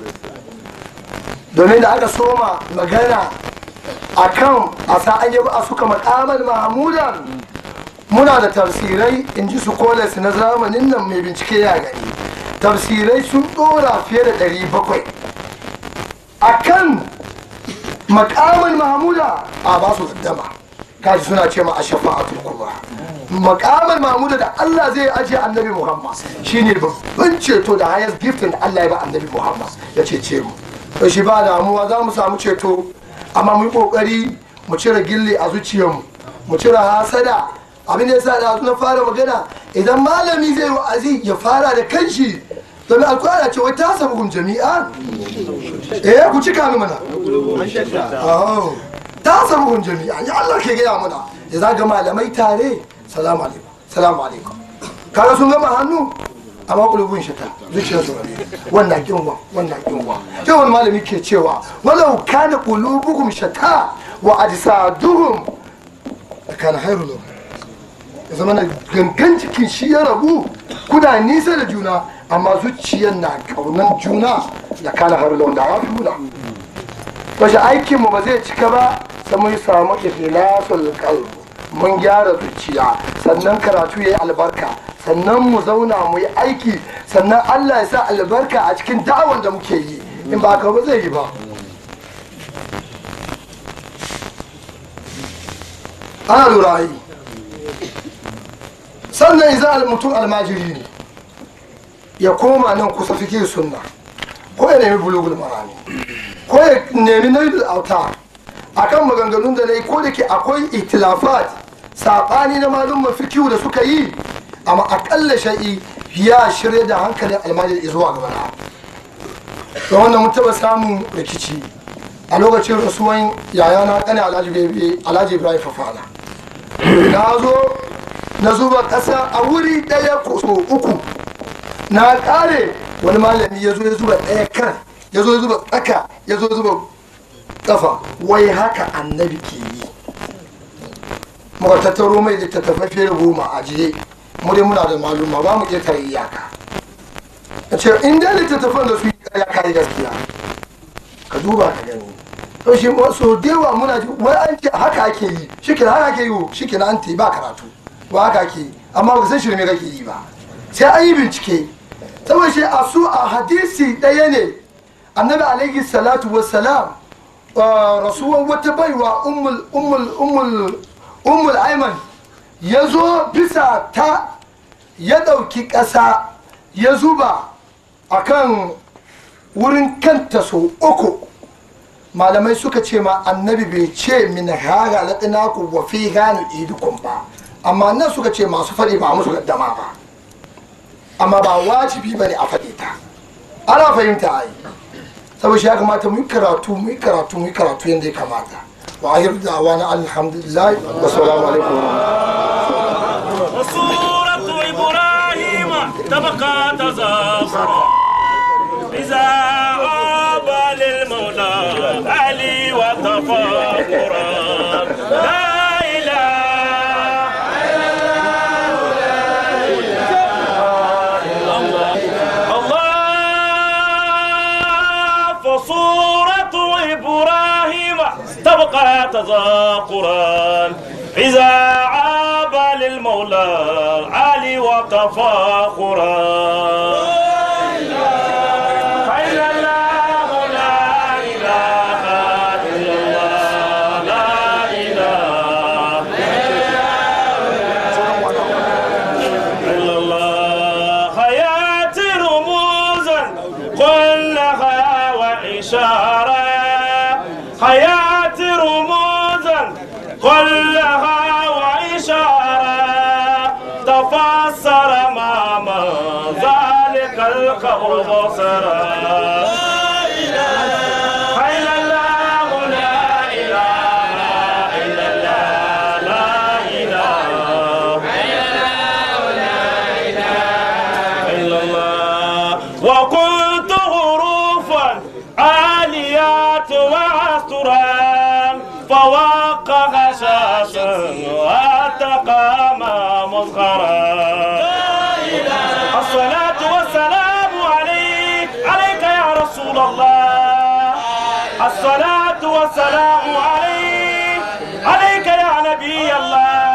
domin da aka soma magana akan a sa'an yaba a suka makamar mahamudan muna da tafsirai in ji su kolas na zamanin nan mai bincike ya gani tafsirai sun dora fiye da 700 a kan makamin mahmuda a ba su gaddama kaji suna ce ma a shafa'atul kubra makamin mahmuda da Allah zai ajiye annabi Muhammad shine babban ceto da highest gifting da Allah ya ba annabi Muhammad ya cece mu to shi ba damuwa za mu samu ceto amma mu yi kokari mu cire gilli a zuciyarmu mu cire hasada abin da yasa da na fara magana idan malami zai wa'azi ya fara da kanshi domin alkur'ani ce wai ta sabu jami'a eh ku cika mi mana Oh, ta sabu jami'a ya Allah ke gaya mana ya zaga malamai tare salamu alaikum salamu alaikum kaga sun gama hannu amma kulubun shata zuciyar su rabe wannan kinwa wannan kinwa sai wani malami ke cewa walau kana qulubukum shata wa ajsaduhum kana khairu lahum ya zama na gangan cikin shi ya rabu kuna nisa da juna amma zuciyar na kaunan juna da kana har da ya fi guda wace aikinmu ba zai cika ba sai mun samu ikhlasul qalb mun gyara zuciya sannan karatu yayi albarka sannan mu zauna mu yi aiki sannan Allah ya sa albarka a cikin da'awar da muke yi in ba ka ba zai yi ba ana lura yi sannan idan mutum almajiri ne ya koma nan kusa fikir sunna ko ya nemi bulugul marami ko ya nemi nailul auta akan maganganun da na yi ko da ke akwai itilafat saɓani na malumman fikiyu da suka yi amma akalla sha'i ya shirya da hankalin almajiri zuwa gaba na da wannan mun taɓa samun rikici a lokacin rasuwan yayana ƙane alhaji ibrahim fafana na zo na zuba ƙasa a wuri ɗaya ko so uku na ƙare wani malami ya zo ya zuba ɗaya kan ya zo ya zuba tsaka ya zo ya zuba ƙafa wai haka annabi ke yi muka tattaro mai littattafai fiye da goma a jiye mu dai muna da maluma ba mu iya tare iyaka a ce in dai littattafan da su yi ƙarya kayi gaskiya ka duba ka gani to shi so da yawa muna ji wai an ce haka ake yi shi haka ake yi shi kenan an ta yi ba karatu ba haka ake yi amma ba san shirme kake yi ba sai an yi bincike saboda shi a su a hadisi ɗaya ne annabi alaihi salatu wassalam rasuwan wata baiwa ummul ummul ummul ummul aiman ya zo bisa ta ya ɗauki ƙasa ya zuba akan wurin kanta sau uku malamai suka ce ma annabi bai ce min hara laɗinaku wa fi gani idukun ba amma nan suka ce masu faɗi ba musu gaddama ba amma ba wajibi bane a faɗi ta ana fahimta ai saboda shi ya kamata mu yi karatu mu yi karatu mu yi karatu yadda ya kamata wa ahir da'wa na alhamdulillah wa salamu alaikum وسورة إبراهيم تبقى تزاخرا إذا عاب للمولى علي وتفاخرا لا إله الله فصورة إبراهيم تبقى تذاكرا إذا عاب للمولى علي وتفاخرا خير الله لا إله إلا الله لا إله إلا الله حياتي رموزا كلها وإشارة حياتي رموزا كلها وإشارة تفسر ما ذلك القول بصرا خير الله لا إله إلا الله لا إله إلا الله وكنت حروفا عاليات وعسرا فوق غشاشا واتقام مزخرا الصلاة والسلام عليك عليك يا رسول الله الصلاة والسلام عليك عليك يا نبي الله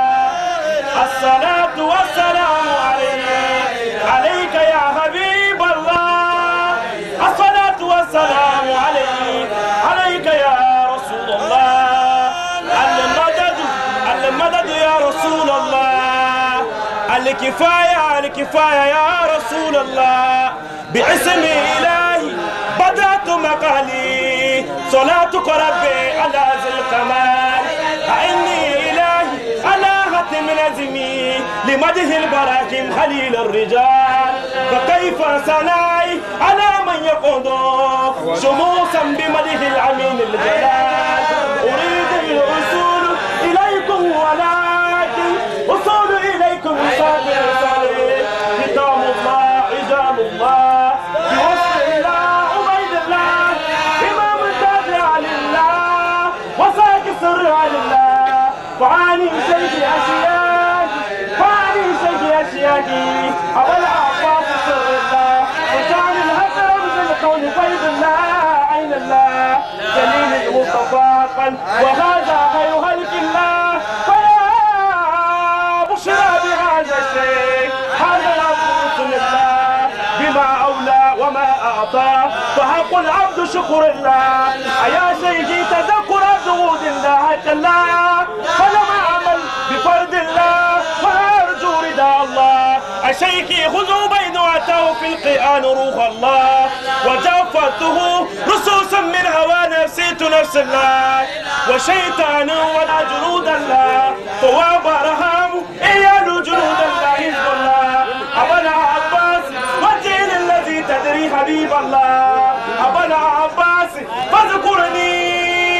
الصلاة والسلام عليك عليك يا حبيب الله الصلاة والسلام عليك عليك يا رسول الله المدد المدد يا رسول الله الكفاية الكفاية يا رسول الله باسم إلهي بدأت مقالي صلاتك ربي على ذي الكمال أعني إلهي على ختم نزمي لمده البراكم خليل الرجال فكيف سناي على من يقود شموسا بمده العميم الجلال أريد الوصول إليكم ولكن وصول إليكم صادر صادر كتاب الله رجال الله بوصف الله عبيد الله إمام التابع لله وساك السر لله فعاني شيء أشياء فعاني شيء أشياء أول عباس سر الله وجعل الهدر من الكون فيض الله عين الله جليل المصطفى وهذا خير خلق الله فيا بشرى بهذا الشيء هذا العبد رسول الله بما أولى وما أعطى فحق العبد شكر الله أيا سيدي تذكر جهود الله كلا فلم أعمل بفرد الله فأرجو رضا الله أشيخي خذوا بين أتاه في القرآن روح الله وجفته رصوصا من هوى نفسيت نفس الله وشيطان ولا جنود الله فهو برهام إيال جنود الله حزب الله أبنا عباس والدين الذي تدري حبيب الله أبنا عباس فاذكرني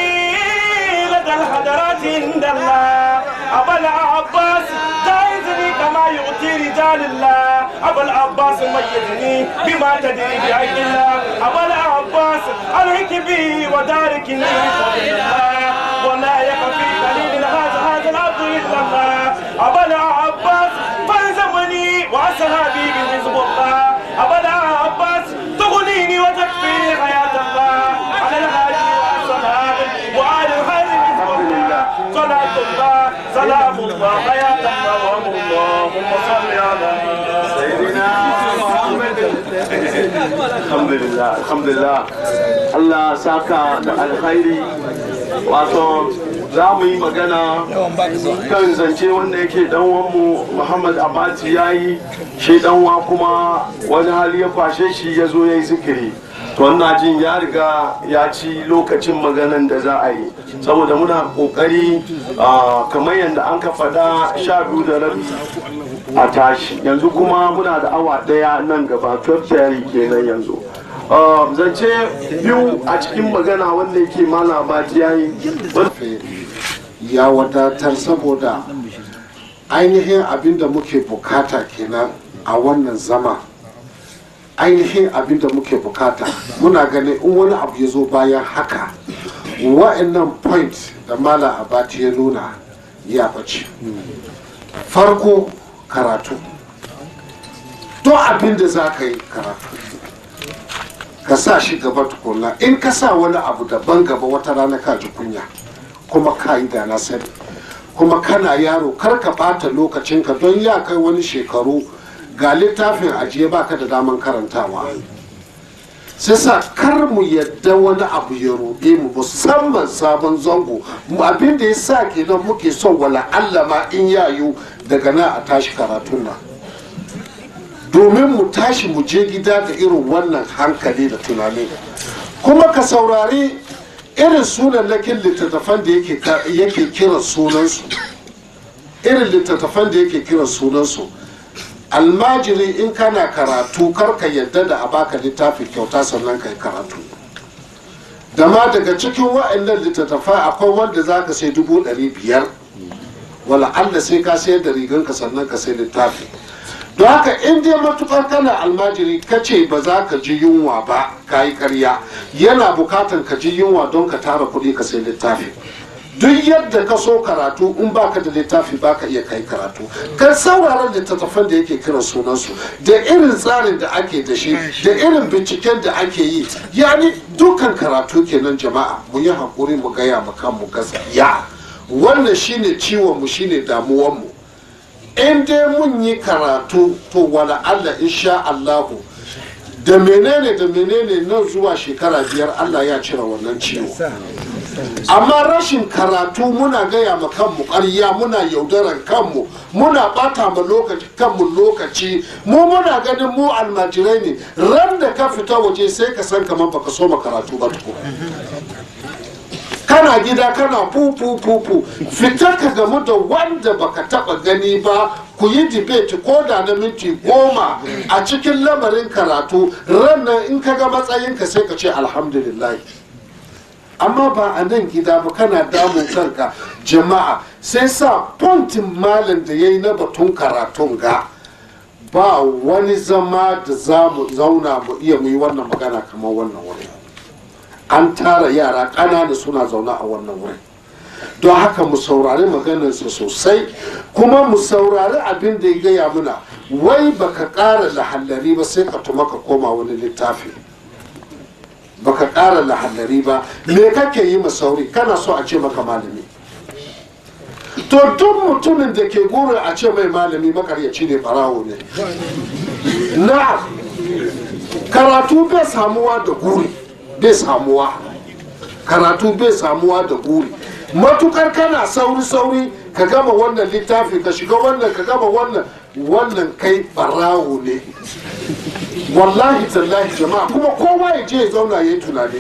لدى الحضرات عند الله أبا العباس جايزني كما يؤتي رجال الله أبا العباس ميزني بما تدري بعين الله أبا العباس عليك بي وداركني بفضل الله ولا يكفي قليل هذا هذا العبد إلا الله أبا العباس فالزمني وأصحابي بحزب الله أبا العباس تغنيني وتكفيني حياة الله على الهادي والصحابة وآل الخير بحزب الله صلاة الله سلام الله حياة الله اللهم صل على سيدنا محمد alhamdulillah alhamdulillah Allah saka da alkhairi wato za mu yi magana kan zance wanda yake danwanmu muhammad abati ya yi shi danwa kuma wani hali ya kwashe shi ya zo ya yi zikiri to wannan jin ya riga ya ci lokacin maganan da za a yi saboda muna kokari ah, kamar yadda an ka faɗa sha biyu da rabi a tashi yanzu kuma muna da awa daya nan gaba 12 kenan yanzu Uh, zance biyu a cikin magana wanda yake malama ya yi ya wadatar saboda ainihin abin da muke bukata kenan a wannan zama ainihin abin da muke bukata muna ganin in wani abu ya zo bayan haka wa'annan point da mala abati ya nuna ya bace farko karatu don abin da za ka yi karatu ka sa shi gaba tukunna in ka sa wani abu daban gaba wata rana ka ji kunya kuma ka yi da na sani kuma kana yaro kar ka ɓata lokacinka don ya kai wani shekaru ga littafin ajiye baka da daman karantawa sai sa kar mu yadda wani abu ya ruɗe mu musamman sabon zango mu abin da ya sa kenan muke son wala Allah ma in yayu daga nan a tashi karatun nan domin mu tashi mu je gida da irin wannan hankali da tunani kuma ka saurari irin sunannakin littattafan da yake ka- yake kiran sunansu irin littattafan da yake kiran sunansu almajiri in kana karatu karka yadda da a baka littafi kyauta sannan ka yi karatu da ma daga cikin wa'annan littattafai akwai wanda za ka sai dubu ɗari biyar wala Allah sai ka sayar da riganka sannan ka sai littafi don haka in dai matukar kana almajiri ka ce ba za ka ji yunwa ba ka yi karya yana bukatan ka ji yunwa don ka tara kuɗi ka sai littafi duk yadda ka so karatu in baka da littafi baka iya kai karatu kan sauraron littattafan da yake kiran sunansu da irin tsarin da ake da shi da irin binciken da ake yi yani dukkan karatu kenan jama'a mu yi haƙuri mu gaya mu kanmu gaskiya wannan shine ciwon mu shine damuwan mu in dai mun yi karatu to wala Allah insha Allahu da menene da menene nan zuwa shekara biyar Allah ya cire wannan ciwo amma rashin karatu muna gaya ma kanmu ƙarya muna yaudaran kanmu muna ɓata ma lokaci kanmu lokaci mu muna ganin mu almajirai ne ran da ka fita waje sai ka san kamar baka so ma karatu ba tuko kana gida kana fufu fufu fita ka gamu da wanda baka taba gani ba ku yi debate ko da na minti goma a cikin lamarin karatu rannan in ka ga matsayinka sai ka ce alhamdulillah amma ba a nan gida ba kana damun kanka jama'a sai sa pontin malam da ya yi na batun karatun ga ba wani zama da za mu zauna mu iya mu yi wannan magana kamar wannan wuri an tara yara ƙanana suna zaune a wannan wurin don haka mu saurari maganarsa sosai kuma mu saurari abin da ya gaya muna wai baka ƙara lahallari ba sai ka tuma ka koma wani littafi baka ƙara lahallari ba me kake yi ma sauri kana so a ce maka malami to duk mutumin da ke gurin a ce mai malami makaryaci ne barawo ne na karatu bai samuwa da guri bai samuwa karatu bai samuwa da guri matukar kana sauri-sauri ka gama wannan littafi ka shiga wannan ka gama wannan wannan kai barawo ne wallahi tallahi jama'a kuma kowa ya je ya zauna ya yi tunani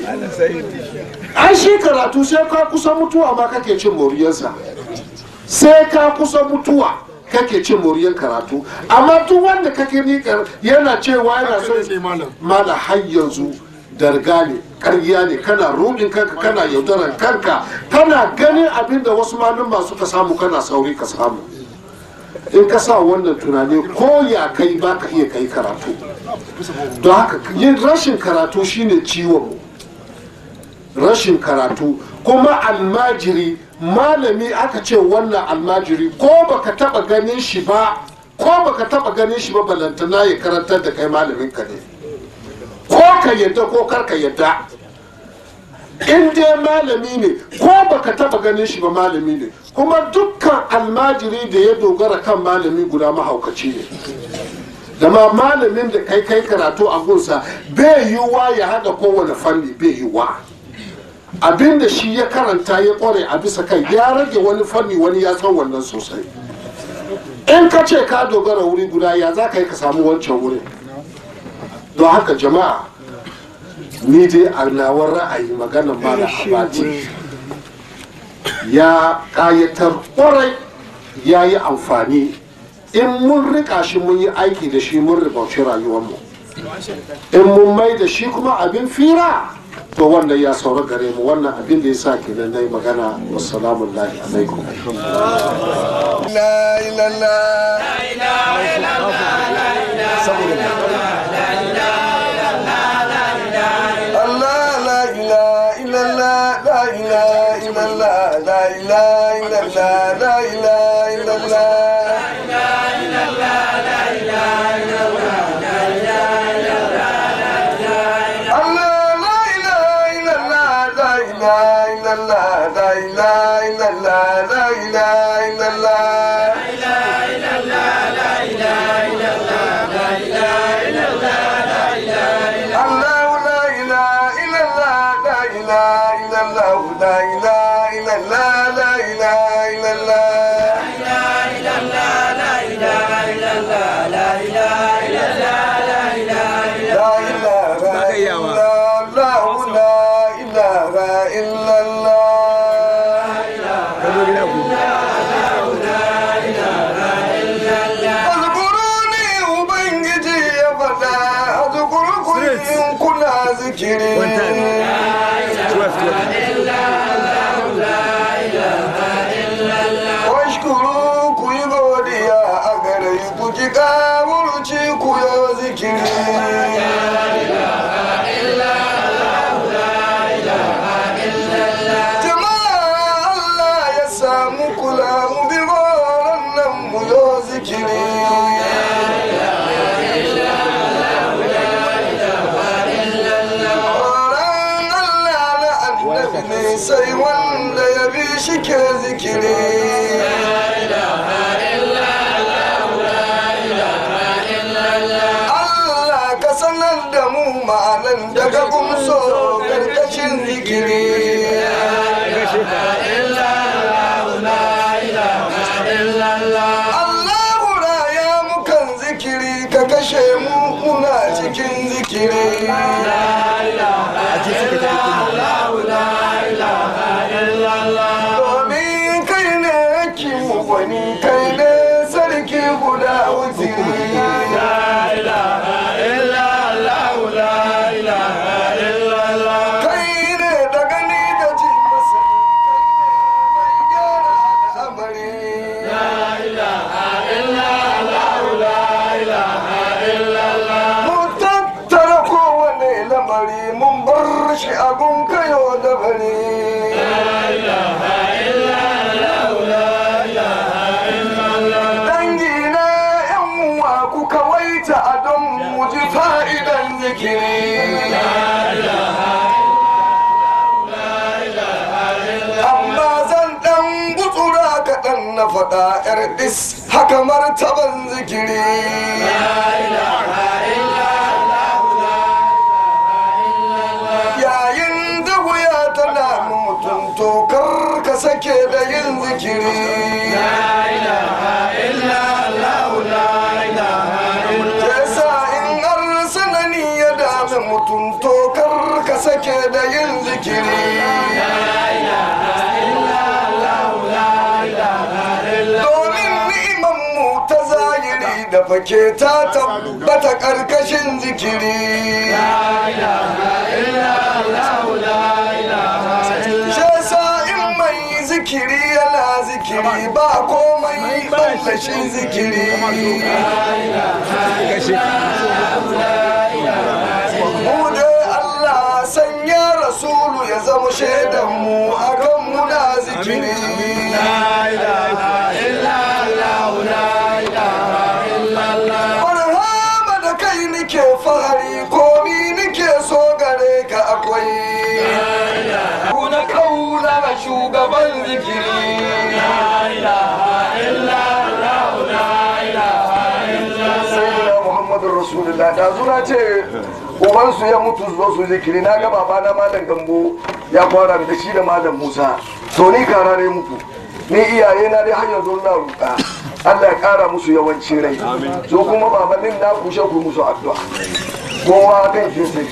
an shi karatu sai ka kusa mutuwa ma kake cin moriyarsa sai ka kusa mutuwa kake cin moriyar karatu amma duk wanda kake nikar yana cewa yana son mala har yanzu darga ne karya ne kana rudin kanka kana yaudaran kanka kana ganin abin da wasu malumma suka samu kana sauri ka samu in ka sa wannan tunani ko ya kai ba ka iya kai karatu don haka yin rashin karatu shine ciwon mu rashin karatu kuma almajiri malami aka ce wannan almajiri ko baka taba ganin shi ba ko baka taba ganin shi ba balantana ya karantar da kai malamin ka ne ko ka yadda ko kar ka yadda in dai malami ne ko baka taba ganin shi ba malami ne kuma dukkan almajiri da ya dogara kan malami guda mahaukaci ne da ma malamin da kai kai karatu a gunsa bai yiwuwa ya haɗa kowane fanni bai yiwuwa abinda shi ya karanta ya kware a bisa kai ya rage wani fanni wani ya san wannan sosai in ka ce ka dogara wuri guda ya za ka yi ka samu wancan wurin don haka jama'a ni dai a nawar ra'ayi maganar mala abati ya kayatar kwarai ya yi amfani in mun rika shi mun yi aiki da shi mun ribauci rayuwarmu in mun mai da shi kuma abin fira to wannan ya saura gare mu wannan abin da ya sa kenan na yi magana wassalamu alaikum La ilaha Allah la ilaha illallah la ilaha illallah la ilaha illallah la ilaha illallah Allah la ilaha illallah la ilaha illallah la ilaha ki kawurci ku yo zikiri jama'a Allah ya samu kula mu bi goron nan mu yo zikiri Tsoron Allah na annabi ne sai wanda ya bi shi ke zikiri. Allah ka sanar da mu ma'anan daga gumso karkashin zikiri. Allahu raya mukan zikiri ka kashe mu muna cikin zikiri. domin kai ne yake wani kai ne sarki guda wuziri kai ne da gani da ji masa kai ne mai gyara al'amari mun tattara kowane lamari mun bar shi abun kayo da bari dangina yan uwa ku kawaita a don mu ji fa'idan zikiri amma zan dan gutsura kaɗan na faɗa yar is haka martaban zikiri yayin da wuya tana mutum to kar ka sake da yin zikiri yasa in har sanani ya dame mutum to kar ka sake da yin zikiri domin ni'iman mu ta zahiri da fake ta tabbata karkashin zikiri Shesa in mai zikiri yana zikiri ba komai ban da shi zikiri. Mu dai Allah sanya Rasulu ya zama shaidan mu akan muna zikiri. Marhaba da kai nike fahari komi nike so gare ka akwai. Kuna kaula ga shugaban zikiri. Sayyidina Muhammadu Rasulullah da zuna ce ubansu ya mutu zo su zikiri na ga babana malam gambo ya kwara da shi da malam Musa to ni kara ne muku ni iyaye na dai har yanzu na roƙa Allah ya ƙara musu yawancin rai so kuma babannin na kushe ku musu addu'a kowa kan shi sai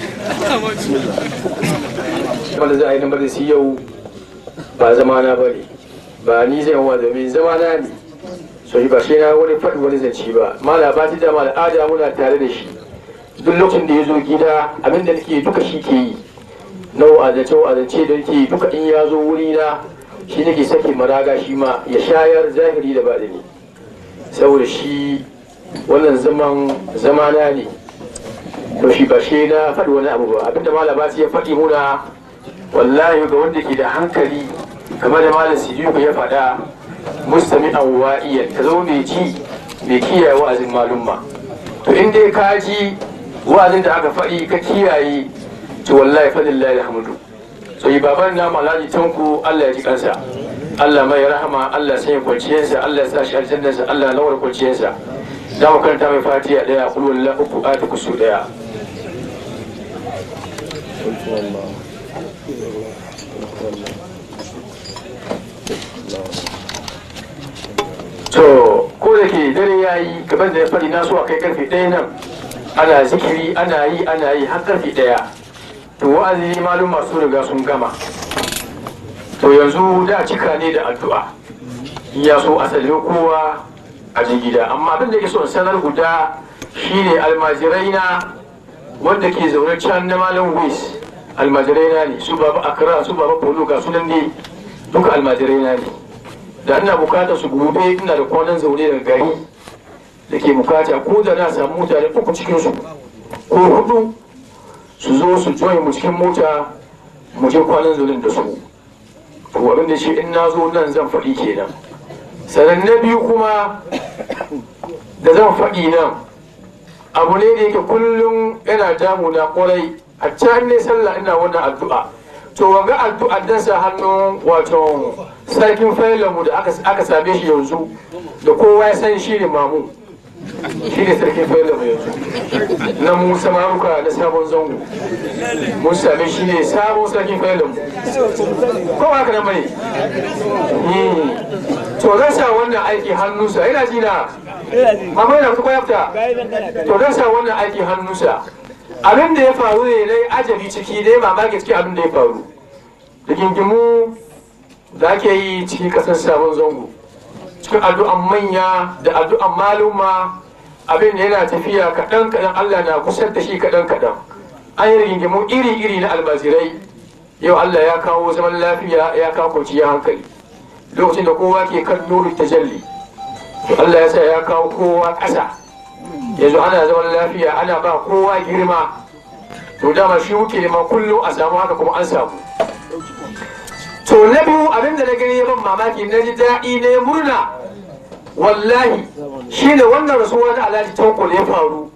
wanda za a yi na majalisi yau ba zama na bane ba ni zai wa domin zama na ne so shi ba shi na wani faɗi wani zance ba mala ba ta dama al'ada muna tare da shi duk lokacin da ya zo gida abinda nake duka shi ke yi na wa'azance wa'azance da nake duka in ya zo wuri na shi nake sake maraga shi ma ya shayar zahiri da baɗini saboda shi wannan zaman zamana ne to shi ba shi na faɗi wani abu ba abinda malam ba ya faɗi muna wallahi ga wanda ke da hankali kamar da malam sidiku ya faɗa mustami an wa'iyan ka zo mai ji mai kiyaye wa'azin malumma to in dai ka ji wa'azin da aka faɗi ka kiyaye to wallahi faɗin lahi alhamdu so yi baban na alhaji tanku allah ya ji kansa allah mai rahama allah sanya kwanciyarsa allah ya sa shi aljannarsa allah ya lawar kwanciyarsa za mu karanta mai fatiha ɗaya kulwallah uku ati kusu ɗaya to ko da ke dare ya yi gaban da ya faɗi na so a kai karfe ɗaya nan ana zikiri ana yi ana yi har karfe ɗaya to wa'azi malum masu riga sun gama to yanzu da cika ne da addu'a ya so a sallami kowa a jin gida amma abin da ke so sanar guda shine almajirai na wanda ke zaune can na malam wis almajirai na ne su baba akra su baba polo ga sunan ne duka almajirai na ne da ina bukatar su gobe ina da kwanan zaune daga gari da ke bukata ko da na samu mutane uku cikinsu ko hudu su zo su join mu cikin mota mu je kwanan zulun da su to abin da shi in na zo nan zan faɗi kenan sannan na biyu kuma da zan faɗi nan abu ne da yake kullum yana damuna kwarai a can ne sallah ina wannan addu'a to wanga addu'a dan sa hannun wato sarkin failanmu da aka same shi yanzu da kowa ya san shi ne mamu shi ne sarkin failanmu yanzu na mu samaruka na sabon zango mun same shi ne sabon sarkin failanmu ko ba haka nan bane to zan sa wannan aiki hannunsa yana ji na amma yana kuma yafta to zan sa wannan aiki hannunsa abin da ya faru ne na ajabi ciki dai mamaki cikin abin da ya faru rigingimu da ake yi cikin kasar sabon zango cikin addu'an manya da addu'an maluma abin da yana tafiya kaɗan kaɗan allah na kusa da shi kaɗan kaɗan an yi rigingimu iri iri na almazirai yau allah ya kawo zaman lafiya ya kawo kwanciyar hankali lokacin da kowa ke kan nuru tajalli to allah ya sa ya kawo kowa ƙasa yanzu ana zaman lafiya ana ba kowa girma to dama shi muke nema kullum a samu haka kuma an samu to na biyu abin da na gani ya ban mamaki na ji daɗi na ya murna wallahi shi ne wannan rasuwa na alhaji tanko da ya faru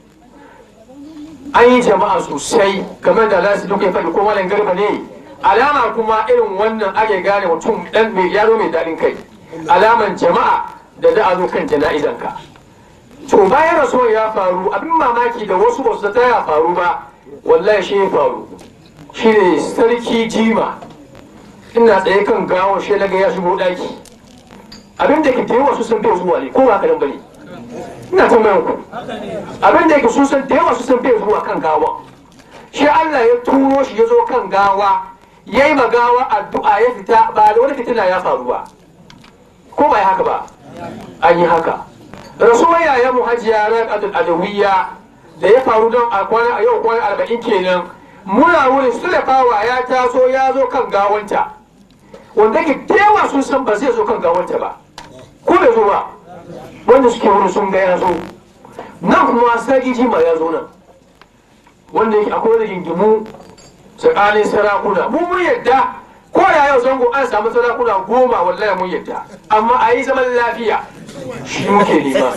an yi jama'a sosai kamar da alhaji duka ya faɗi ko malam garba ne alama kuma irin wannan ake gane mutum ɗan mai yaro mai daɗin kai alaman jama'a da za a zo kan jana'izanka to bayan rasuwar ya faru abin mamaki da wasu ba su ta ya faru ba wallahi shi ya faru shi ne sarki jima ina tsaye kan gawon shi naga ya shigo daki abin da ke da yawa su san bai zuwa ne ko ba kadan bane ina tambayan ku abin da yake sun san da yawa su san bai zuwa kan gawa shi Allah ya turo shi ya zo kan gawa yayi magawa addu'a ya fita ba da wani fitina ya faru ba ko ba haka ba an yi haka rasuwar yayan mu hajiya raƙatul adawiyya da ya faru don a kwana a yau kwana arba'in kenan muna wurin sulafawa ya taso ya zo kan gawanta wanda ke dewa sun san ba zai zo kan gawanta ba ko bai zo ba wanda suke wurin sun ga ya zo nan kuma sarki jima ya zo nan wanda yake akwai rigingimu tsakanin sarakuna mun mun yadda ko da yau zango an samu sarakuna goma wallahi mun yadda amma a yi zaman lafiya shi muke nema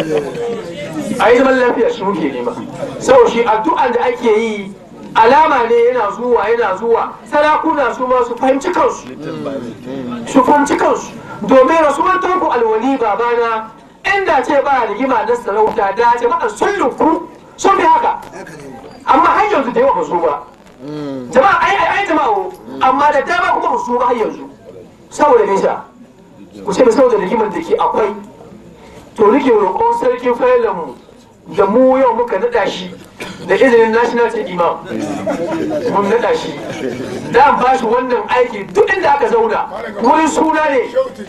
a yi zaman lafiya shi muke nema sau shi addu'an da ake yi alama ne yana zuwa yana zuwa sarakuna su ma su fahimci kansu su fahimci kansu domin rasuwar tanku alwali babana inda ce ba rigima na sarauta da jama'a sun linku sun fi haka amma har yanzu da yawa ba su ba jama'a ai ai ai jama'a amma da dama kuma ba su ba har yanzu saboda nisa ku ce saboda rigimar da ke akwai to rike roƙon sarkin mu da mu yau muka naɗa shi da izinin national chief imam mun naɗa shi da an ba shi wannan aiki duk inda aka zauna wurin suna ne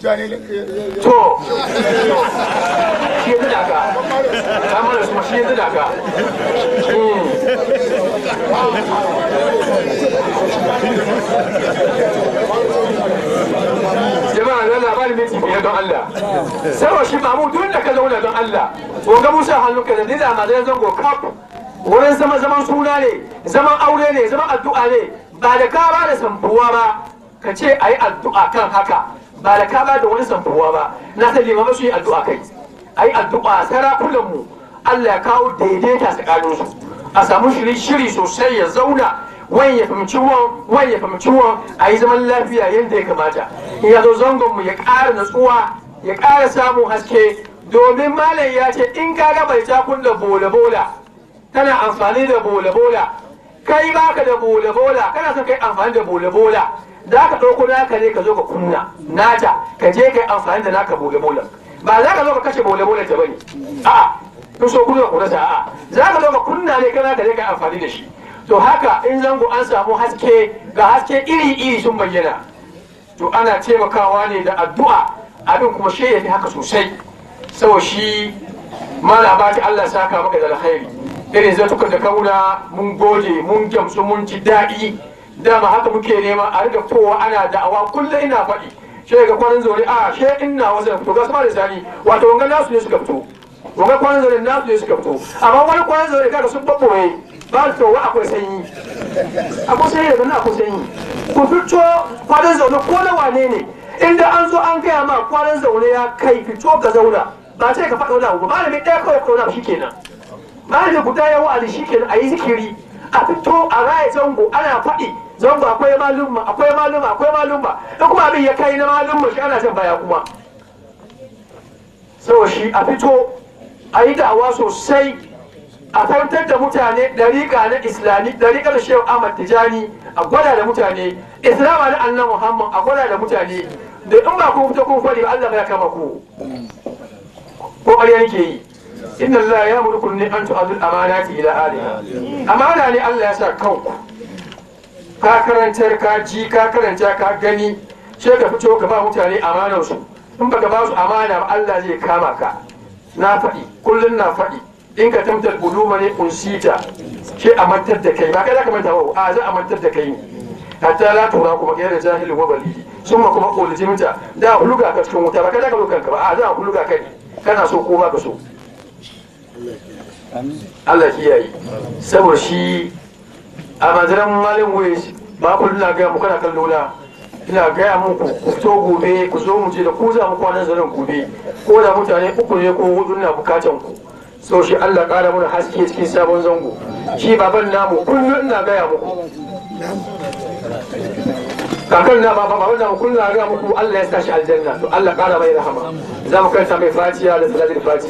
to shi ya naɗa ka ta mana su shi ya naɗa ka jama'a na labarin minti biyar don Allah sarwa shi mamu duk da ka zauna don Allah ga musa hannunka da nida ma zai zango kaf wurin zama zaman suna ne zaman aure ne zaman addu'a ne ba da ka ba da samfuwa ba ka ce a yi addu'a kan haka ba da ka ba da wani samfuwa ba na san limama su yi addu'a kai a yi addu'a sarakunanmu Allah ya kawo daidaita tsakaninsu a samu shiri shiri sosai ya zauna wani ya fahimci wan wani ya fahimci wan a yi zaman lafiya yadda ya kamata in ya zo zangon mu ya ƙara natsuwa ya ƙara samun haske domin malam ya ce in ka ga bai ta kunna bola bola kana amfani da bola bola kai baka da bola bola kana son kai amfani da bola bola za ka ɗauko naka ne ka zo ka kunna nata ka je kai amfani da naka bola bola ba za ka zo ka kashe bola bola ta bane a'a kun so kunna ku rasa a'a za ka zo ka kunna ne kana ka je kai amfani da shi to haka in zango an samu haske ga haske iri-iri sun bayyana to ana taimakawa ne da addu'a abin kuma shi ya fi haka sosai sau shi mala ba ta Allah saka maka da alkhairi irin zatukan da kauna mun gode mun gamsu mun ji daɗi dama haka muke nema a riga kowa ana da'awa kullum ina faɗi shi ga kwanan zori a she ina wasu da fito ga sama da sani wato wangan nasu ne suka fito wanga kwanan zaune na su ne suka fito amma wani kwanan zaune kaga sun babboye ba su to wa akwai sanyi akwai sanyi daga nan akwai sanyi ku fito kwanan zaune ko na wane ne inda an zo an gaya ma kwanan zaune ya kai fito ka zauna ba sai ka faɗa wani abu ba malami ɗaya kawai ka zauna shi kenan malami guda ya wa'azi shi kenan a yi zikiri a fito a raya zango ana faɗi zango akwai malumma akwai malumma akwai malumma in kuma abin ya kai na malumma shi ana jan baya kuma saboda shi a fito a yi da'awa sosai a fahimtar da mutane dariƙa na islami dariƙa da shehu ahmad tijani a gwada da mutane islama na annan muhammad a gwada da mutane da in ba ku fito kun faɗi ba allah ya kama ku ko ƙarya yake yi inna allah ya murkun ne an tu'adul amanati ila aliha amana ne allah ya sa kanku ka karantar ka ji ka karanta ka gani sai ka fito ka ba mutane amanar su in baka ba su amana ba Allah zai kama ka na faɗi kullun na faɗi in ka tamtar uluma ne unsita ke a mantar da kai ba kai za ka manta ba a za a mantar da kai ne hatta la tura kuma kai da jahilin wa balidi sun ma kuma ulijimta da huluga ka cikin wuta ba kai za ka kanka ba a za a huluga kai kana so ko ba ka so Allah kiyaye saboda shi a manzaran malin waye ba ku na gaya mu kana kallo na ina gaya muku ku fito gobe ku zo mu je da ku za mu kwanan zanen gobe ko da mutane uku ne ko hudu na bukatan ku so shi Allah ƙara mana haske cikin sabon zango shi baban namu kullum ina gaya muku kakan na baba baban namu kullum na gaya muku Allah ya sa shi aljanna to Allah ƙara mai rahama za mu karanta mai fatiha da salatul fati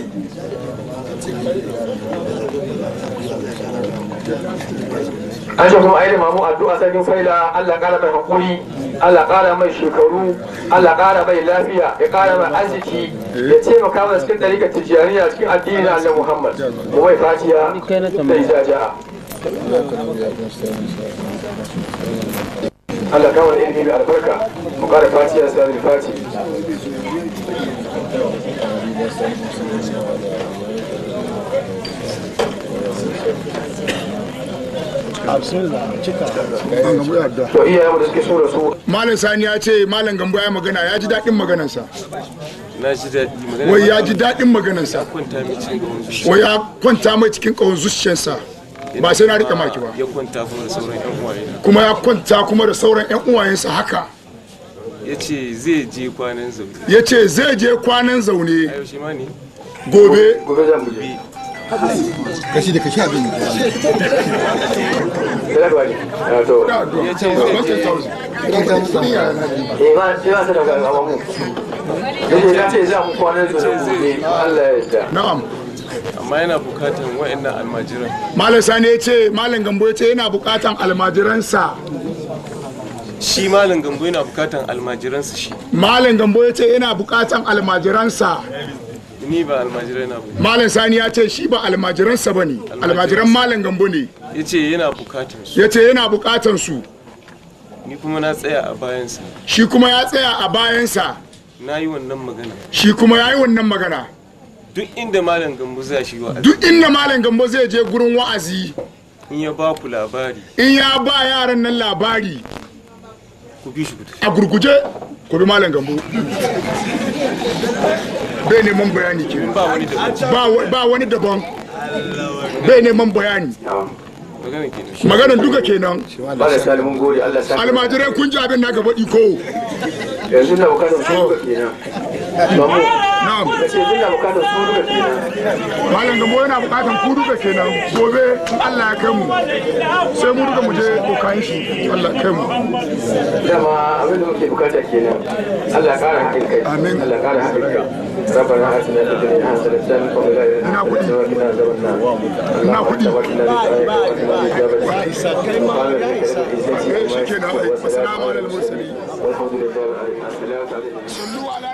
an shi kuma ainihin mamu addu'a sarkin faila Allah ƙara mai hakuri Allah ƙara mai shekaru Allah ƙara mai lafiya ya ƙara mai arziki ya taimaka mana cikin ɗarikar tijjaniya cikin addini na Allah Muhammad mu mai fatiya da izaja Allah kawo da ilimi mai albarka mu ƙara fatiya sa da fati to iyayen da suke so da su malam sani ya ce malam gambo ya magana ya ji daɗin maganarsa na ji daɗi magana wai ya ji daɗin maganarsa kwanta mai cikin gaban zuciya wai ya kwanta mai cikin ƙawon zuciyarsa ba sai na rika maki ba ya kwanta kuma da sauran yan uwaye kuma ya kwanta kuma da sauran 'yan uwayensa haka ya ce zai je kwanan zaune ya ce zai je kwanan zaune a yaushe ma ne gobe gobe zan buge kashi da kashi abin da ba ne to ya ce zai je eh ba sai ba sai da ga mu yace ya ce za mu kwanan su gobe Allah ya yarda na'am amma yana bukatan wa'annan almajiran malam sani ya ce malam gambo ya ce yana bukatan almajiransa shi malam gambo yana bukatan almajiransa shi malam gambo ya ce yana bukatan almajiransa ni ba almajirai na ba malam sani ya ce shi ba almajiransa ba ne almajiran malam gambo ne ya ce yana bukatan su ya ce yana bukatan su ni kuma na tsaya a bayansa shi kuma ya tsaya a bayansa na yi wannan magana shi kuma ya yi wannan magana duk inda malam gambo zai shi wa duk inda malam gambo zai je gurin wa'azi in ya ba ku labari in ya ba yaran nan labari ku bi shi ku tafi a gurguje ku bi malam gambo bai neman bayani ke ba wani da ba wa- ba wani daban bai neman bayani magana kenan maganan duka kenan ba da salimin gode Allah sa almajirai kun ji abin da aka faɗi ko yanzu na bukatar su duka kenan ba mu na'am kace yanzu na bukatar su duka kenan malam gambo yana bukatan ku duka kenan gobe in Allah ya kai mu sai mu duka mu je kokayin shi Allah ya kai mu dama abin da muke bukata kenan Allah ya kara haɗin kai Amin. Allah ya kara haɗin kai ربنا آتنا في الدنيا حسنة وفي الآخرة Ina kuɗi. حسنة وقنا عذاب النار Ina kuɗi. اللهم Eh, shi kenan ai. Assalamu alaikum. والحمد لله رب العالمين السلام عليكم Sallu ala